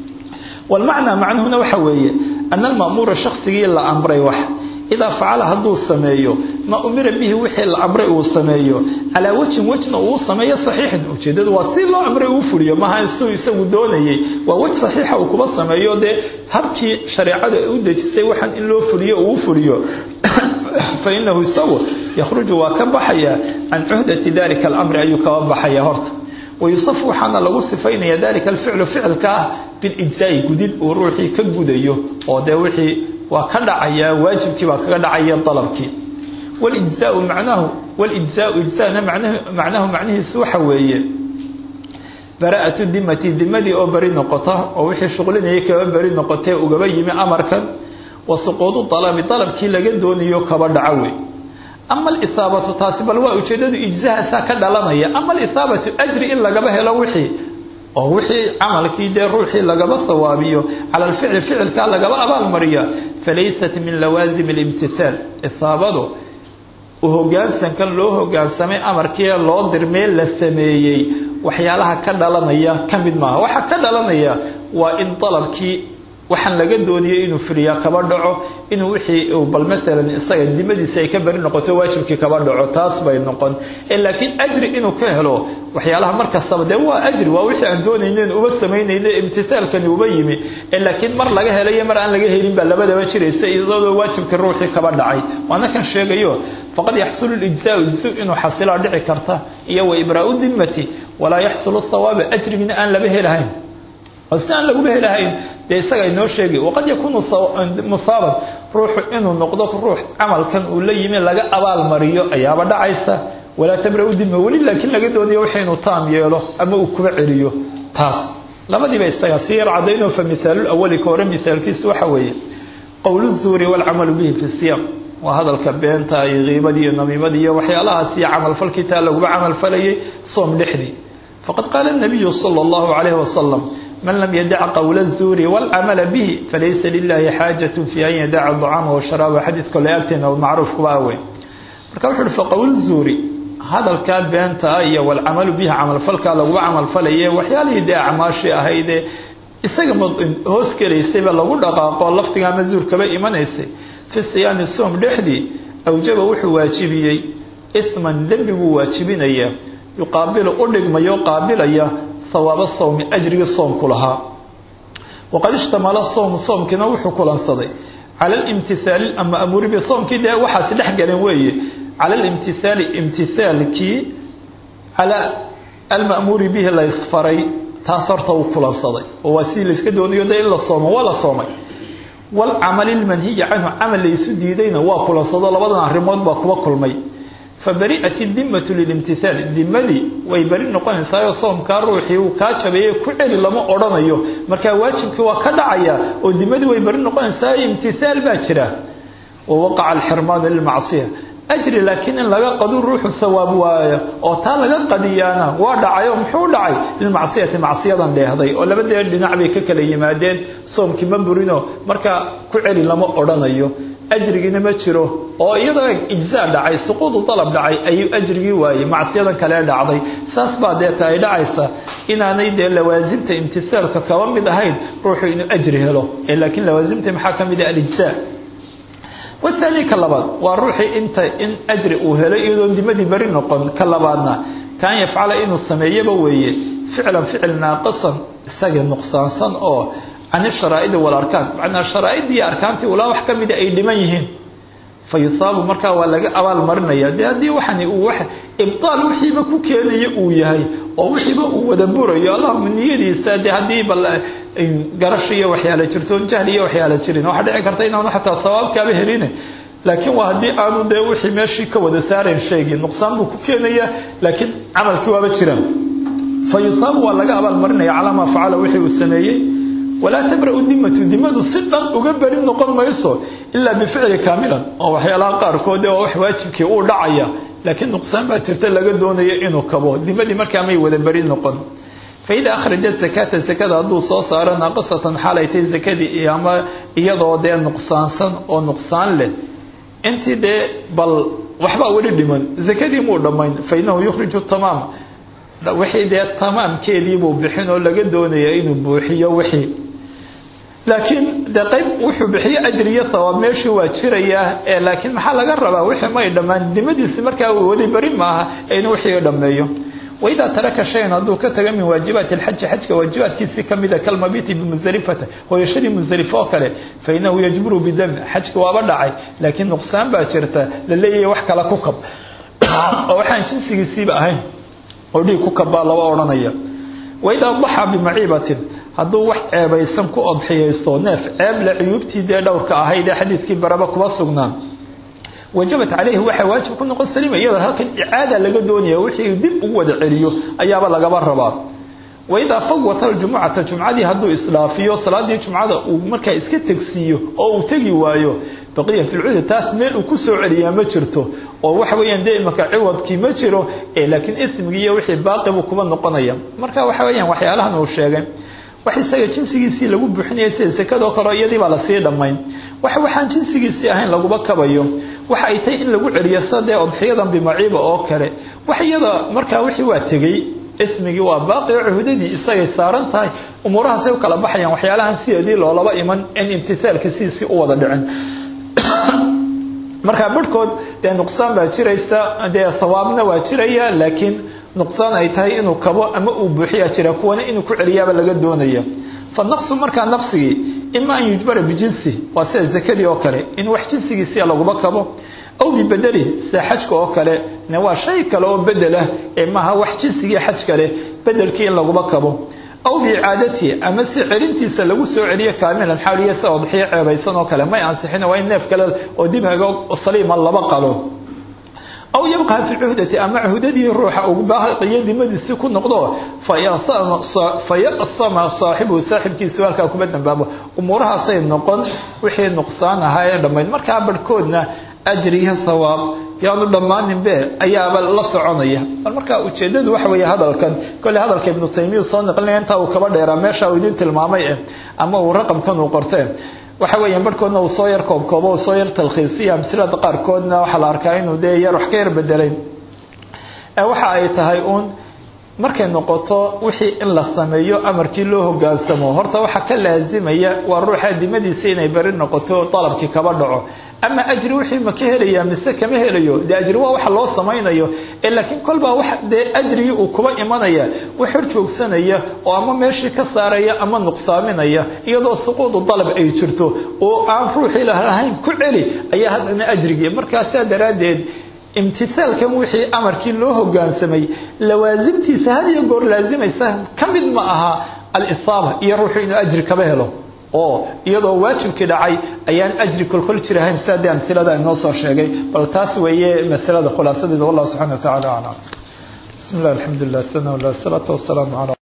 walmacnaa macnuhuna waxa weeye ana alma'muura shaksigii la amray wax idaa facala hadduu sameeyo ma umira bihi wixii la amray uu sameeyo calaa wejin wejna uu sameeyo saxiixin ujeedadu waa si loo amray uu fuliyo maaha suu isagu doonayay waa wej saxiixa uu kuba sameeyo dee habkii shareecada u dejisay waxaan in loo fuliyo uu fuliyo fa inahu isagu yakhruju waa ka baxaya can cuhdati dalika alamri ayuu kaba baxaya horta wayusafu waxaana lagu sifaynaya dalika alficlu ficilka ah bilijzaai gudid uu ruuxii ka gudayo oo dee wixii waa ka dhacaya waajibkii baa kaga dhacaya dalabkii walijzaau macnahu walijzaau ijzana macnahu macnihiisu waxa weeye bara'atu dimati dimadii oo beri noqota oo wixii shuqlinayay kaba beri noqotee ugaba yimi amarkan wa suquudu dalabi dalabkii laga doonayo kaba dhaco wey ama alisaabatu taasi bal waa ujeedadu ijzahaasaa ka dhalanaya ama alisaabatu ajri in lagaba helo wixii oo wixii camalkii dee ruuxii lagaba sawaabiyo cala alficli ficilkaa lagaba abaalmariya falaysat min lawaasimi alimtihaal isaabadu hogaansankan loo hogaansamay amarkii loo dirmee la sameeyey waxyaalaha ka dhalanaya ka mid maaha waxa ka dhalanaya waa in dalabkii waxaan laga doonayay inuu firiyaa kaba dhaco inuu wixii bal masalan isaga dimadiisa ay ka beri noqoto waajibkii kaba dhaco taas bay noqon laakiin ajri inuu ka helo waxyaalaha markastaba dee waa ajri waa wixii aan doonaynen uba samaynayne imtisaalkani uba yimi laakiin mar laga helayo mar aan laga helin baa labadaba jiraysa iyadoo waajibkii ruuxii kaba dhacay waana kan sheegayo faqad yaxsulu lijzaau ijzu inuu xasilaa dhici karta iyo wa ibraau dimati walaa yaxsulu thawaabi ajrigina aan laba helahayn oo si aan laguba helahayn dee isaga inoo sheegay waqad yakuunu musaaban ruuxu inuu noqdo ruux camalkan uu la yimi laga abaal mariyo ayaaba dhacaysa walaa tabra-u dima weli laakiin laga doonayo waxa inuu taam yeelo ama uu kuba celiyo taas labadiiba isaga si yar cadayno fa misaalul awali ka hore misaalkiisu waxa weeye qowlu zuuri waalcamalu bihi fi siyam waa hadalka beenta iyo kiibadii iyo namiimadii iyo waxyaalahaas iyo camalfalkii taa laguba camalfalayay soom dhexdii faqad qaala nabiyu sala allahu calayhi wasalam man lam yadac qowla الzuuri wاlcamala bihi falaysa lilahi xaajaة fi an yadaca طcaama washaraaba xadiid kole agteena macruuf kuba awey marka wuxu uhi faqowl zuuri hadalkaa beentaa iyo walcamalu bihi camalfalkaa laguba camalfalaye waxyaalihii dee acmaashii ahaydee isaga hoos gelaysayba lagu dhaqaaqo laftiga ama zuurkaba imanaysay fi siyaami soom dhexdii awjaba wuxuu waajibiyey isman dembi buu waajibinaya yuqaabilu u dhigmayo qaabilaya sawaaba sawmi ajrigii soomku lahaa waqad ishtamala sowmu soomkiina wuxuu kulansaday cala alimtihaali amaamuuri bi soomkii dee waxaasi dhex galeen weeye cala alimtihaali imtihaalkii cala alma'muuri bihi la ysfaray taas horta uu kulansaday oo waa sidii layska doonayo dee in la soomo waa la soomay waalcamali lmanhiyi canhu camal laysu diidayna waa kulansado labadan arrimood baa kuba kulmay fabari'at idimatu lilimtihaal dimadii way beri noqonaysaayo soomkaa ruuxii uu kaa jabeeye ku celi lama odhanayo markaa waajibkii waa ka dhacaya oo dimadii way beri noqonaysaayo imtihaal baa jira wawaqaca alxirmaanu lilmacsiya ajri laakiin in laga qadu ruuxu sawaab waayo oo taa laga qadiyaana waa dhacay oo muxuu dhacay lilmacsiyati macsiyadan dheehday oo labadee dhinac bay ka kala yimaadeen soomkii ma burino markaa ku celi lama odhanayo ajrigiina ma jiro oo iyadoo ijzaa dhacay suquudu dalab dhacay ayuu ajrigii waayey macsiyadan kale dhacday saas baa deeta ay dhacaysa inaanay dee lawaasimta imtisaalka kaba mid ahayn ruuxu inuu ajri helo laakiin lawaasimta maxaa ka mid ah alijzaa wathani ka labaad waa ruuxii inta in ajri uu helay iyadoon dimadii beri noqon ka labaadna kaan yafcala inuu sameeyaba weeye ficlan ficil naaqisan isagii nuqsaansan oo can isharaa'idi walarkaan macnaa sharaa'idii iyo arkaantii ulaa wax ka mida ay dhiman yihiin fa yusaabu markaa waa laga abaal marinaya dee haddii waxani uu wax ibtaal wixiiba ku keenaya uu yahay oo wixiiba uu wada burayo allahuma niyadiisa dee haddii bal garasho iyo waxyaala jirto jahli iyo waxyaala jirin waxaa dhici karta inaanu xataa sawaabkaaba helin laakiin waa haddii aanu dee wixii meeshii ka wada saarayn shaygii nuqsaan buu ku keenaya laakiin camalkii waaba jiraan fa yusaabu waa laga abaal marinaya calaa maa facala wixii uu sameeyey walaa tabra-u dimatu dimadu si dhan uga beri noqon mayso ilaa bificli kaamilan oo waxyaalaha qaarkood oo wax waajibkii uu dhacaya laakiin nuqsaan baa jirta laga doonayo inuu kabo dimadii markaa may wada beri noqon faida akhraja zakata zakada hadduu soo saaro naaqisatan xaalay tay zakadii ama iyadoo dee nuqsaansan oo nuqsaan leh intii dee bal waxbaa weli dhiman zakadii muu dhammayn fa inahu yukhriju tamaam wixii dee tamaamkeediibuu bixin oo laga doonaya inuu buuxiyo wixii laakiin dee qayb wuxuu bixiyo ajri iyo sawaab meeshii waa jirayaa ee laakiin maxaa laga rabaa wixii may dhammaan dimadiisi markaa weli beri maaha in wixii dhammeeyo waidaa taraka shayan hadduu ka taga min waajibaati alxaji xajka waajibaadkiisii kamida kalmabiti bimusdelifata hooyashadii musdelifo oo kale fa inahu yajburu bidami xajka waaba dhacay laakiin nuqsaan baa jirta la leeyahay wax kala ku kab oo waxaan jinsigiisiiba ahayn oo dhiig ku kabbaa laba odhanaya waidaa daxaa bimaciibatin hadduu wax ceebaysan ku odxiyaysto neef ceeble cuyuubtii dee dhowrka ahayd ee xadiiskii baraba kuba sugnaan wajabat caleyhi waxaa waajib ku noqon saliima iyadoo halkan icaada laga doonaya wixii dib ugu wada celiyo ayaaba lagaba rabaa waidaa fawata aljumucata jumcadii hadduu isdhaafiyo salaadii jumcada uu markaa iska tegsiiyo oo uu tegi waayo baqiya fi lcudi taas meel uu ku soo celiyaa ma jirto oo waxa weeyaan dee imaka ciwadkii ma jiro laakiin ismigii iyo wixii baaqi buu kuba noqonaya marka waxa weeyaan waxyaalahan uu sheegay wax isaga jinsigiisii lagu buuxinaya sida sekadoo kale iyadii baa lasii dhammayn wax waxaan jinsigiisii ahayn laguba kabayo waxa ay tahay in lagu celiyo sadee odxiyadan bimaciiba oo kale wax iyada markaa wixii waa tegey ismigii waa baaqi oo cuhudadii isagay saaran tahay umuurahaasay u kala baxayaan waxyaalahan sideedii loolaba iman in imtisaalka sidiisii u wada dhicin markaa barhkood dee nuqsaan baa jiraysa dee sawaabna waa jiraya laakiin nuqsaan ay tahay inuu kabo ama uu buuxiyaa jira kuwana inuu ku celiyaaba laga doonaya fa naqsu markaa naqsigii ima an yujbara bijinsi waa sida zakadii oo kale in wax jinsigiisia laguma kabo aw bibedeli sida xajka oo kale ne waa shay kale oo bedelah ee maaha wax jinsigii xaj kale bedelkii in laguma kabo aw biicaadatihi ama si celintiisa lagu soo celiyo kaamilan xaaliya sida odxiyo ceebaysan oo kale may ansixin waa in neef kale oo dib haga saliima laba qalo aw yabqaa fi cuhdati ama cuhdadii ruuxa uu baaqiyo dimadiisii ku noqdo fayasama saaxibuhu saaxibkiisu halkaa kuba dambaabo umuurahaasay noqon wixii nuqsaan ahaa ee dhammayd markaa barhkoodna ajriga sawaab yaanu dhammaaninbe ayaaba la soconaya bal markaa ujeedadu waxa weeye hadalkan kolley hadalka ibnu taymiya soo naqlinaya intaa uu kaba dheeraa meesha uu idin tilmaamay eh ama uu raqamkan uu qorteen waxa weeyaan barhkoodna uu soo yar koobkoobo uu soo yar talkhiisiya amsilada qaarkoodna waxaa la arkaa inuu dee yar wax ka yar bedelay waxa ay tahay uun markay noqoto wixii in la sameeyo amarkii loo hogaansamo horta waxaa ka laazimaya waa ruuxa dimadiisa inay beri noqoto dalabkii kaba dhaco ama ajri wixii ma ka helaya mise kama helayo dee ajri waa waxa loo samaynayo ee laakiin kolbaa wax dee ajrigii uu kuba imanaya wax hor joogsanaya oo ama meeshii ka saaraya ama nuqsaaminaya iyadoo suquudu dalab ay jirto oo aan ruuxii lahayn ku celi ayaa haddana ajrigii markaasaa daraaddeed imtisaalkan wixii amarkii loo hogaansamay lawaasimtiisa had iyo goor laazimaysa ka mid ma aha alisaaba iyo ruuxu inuu ajri kaba helo oo iyadoo waajibkii dhacay ayaan ajri kolkol jirahayn sidaa dee amsilada inoo soo sheegay bal taas weeye masalada khulaasadeeda wallahu subxana wa tacala aclam bismi llah alxamdu lilah sana salaatu wasalaamu ala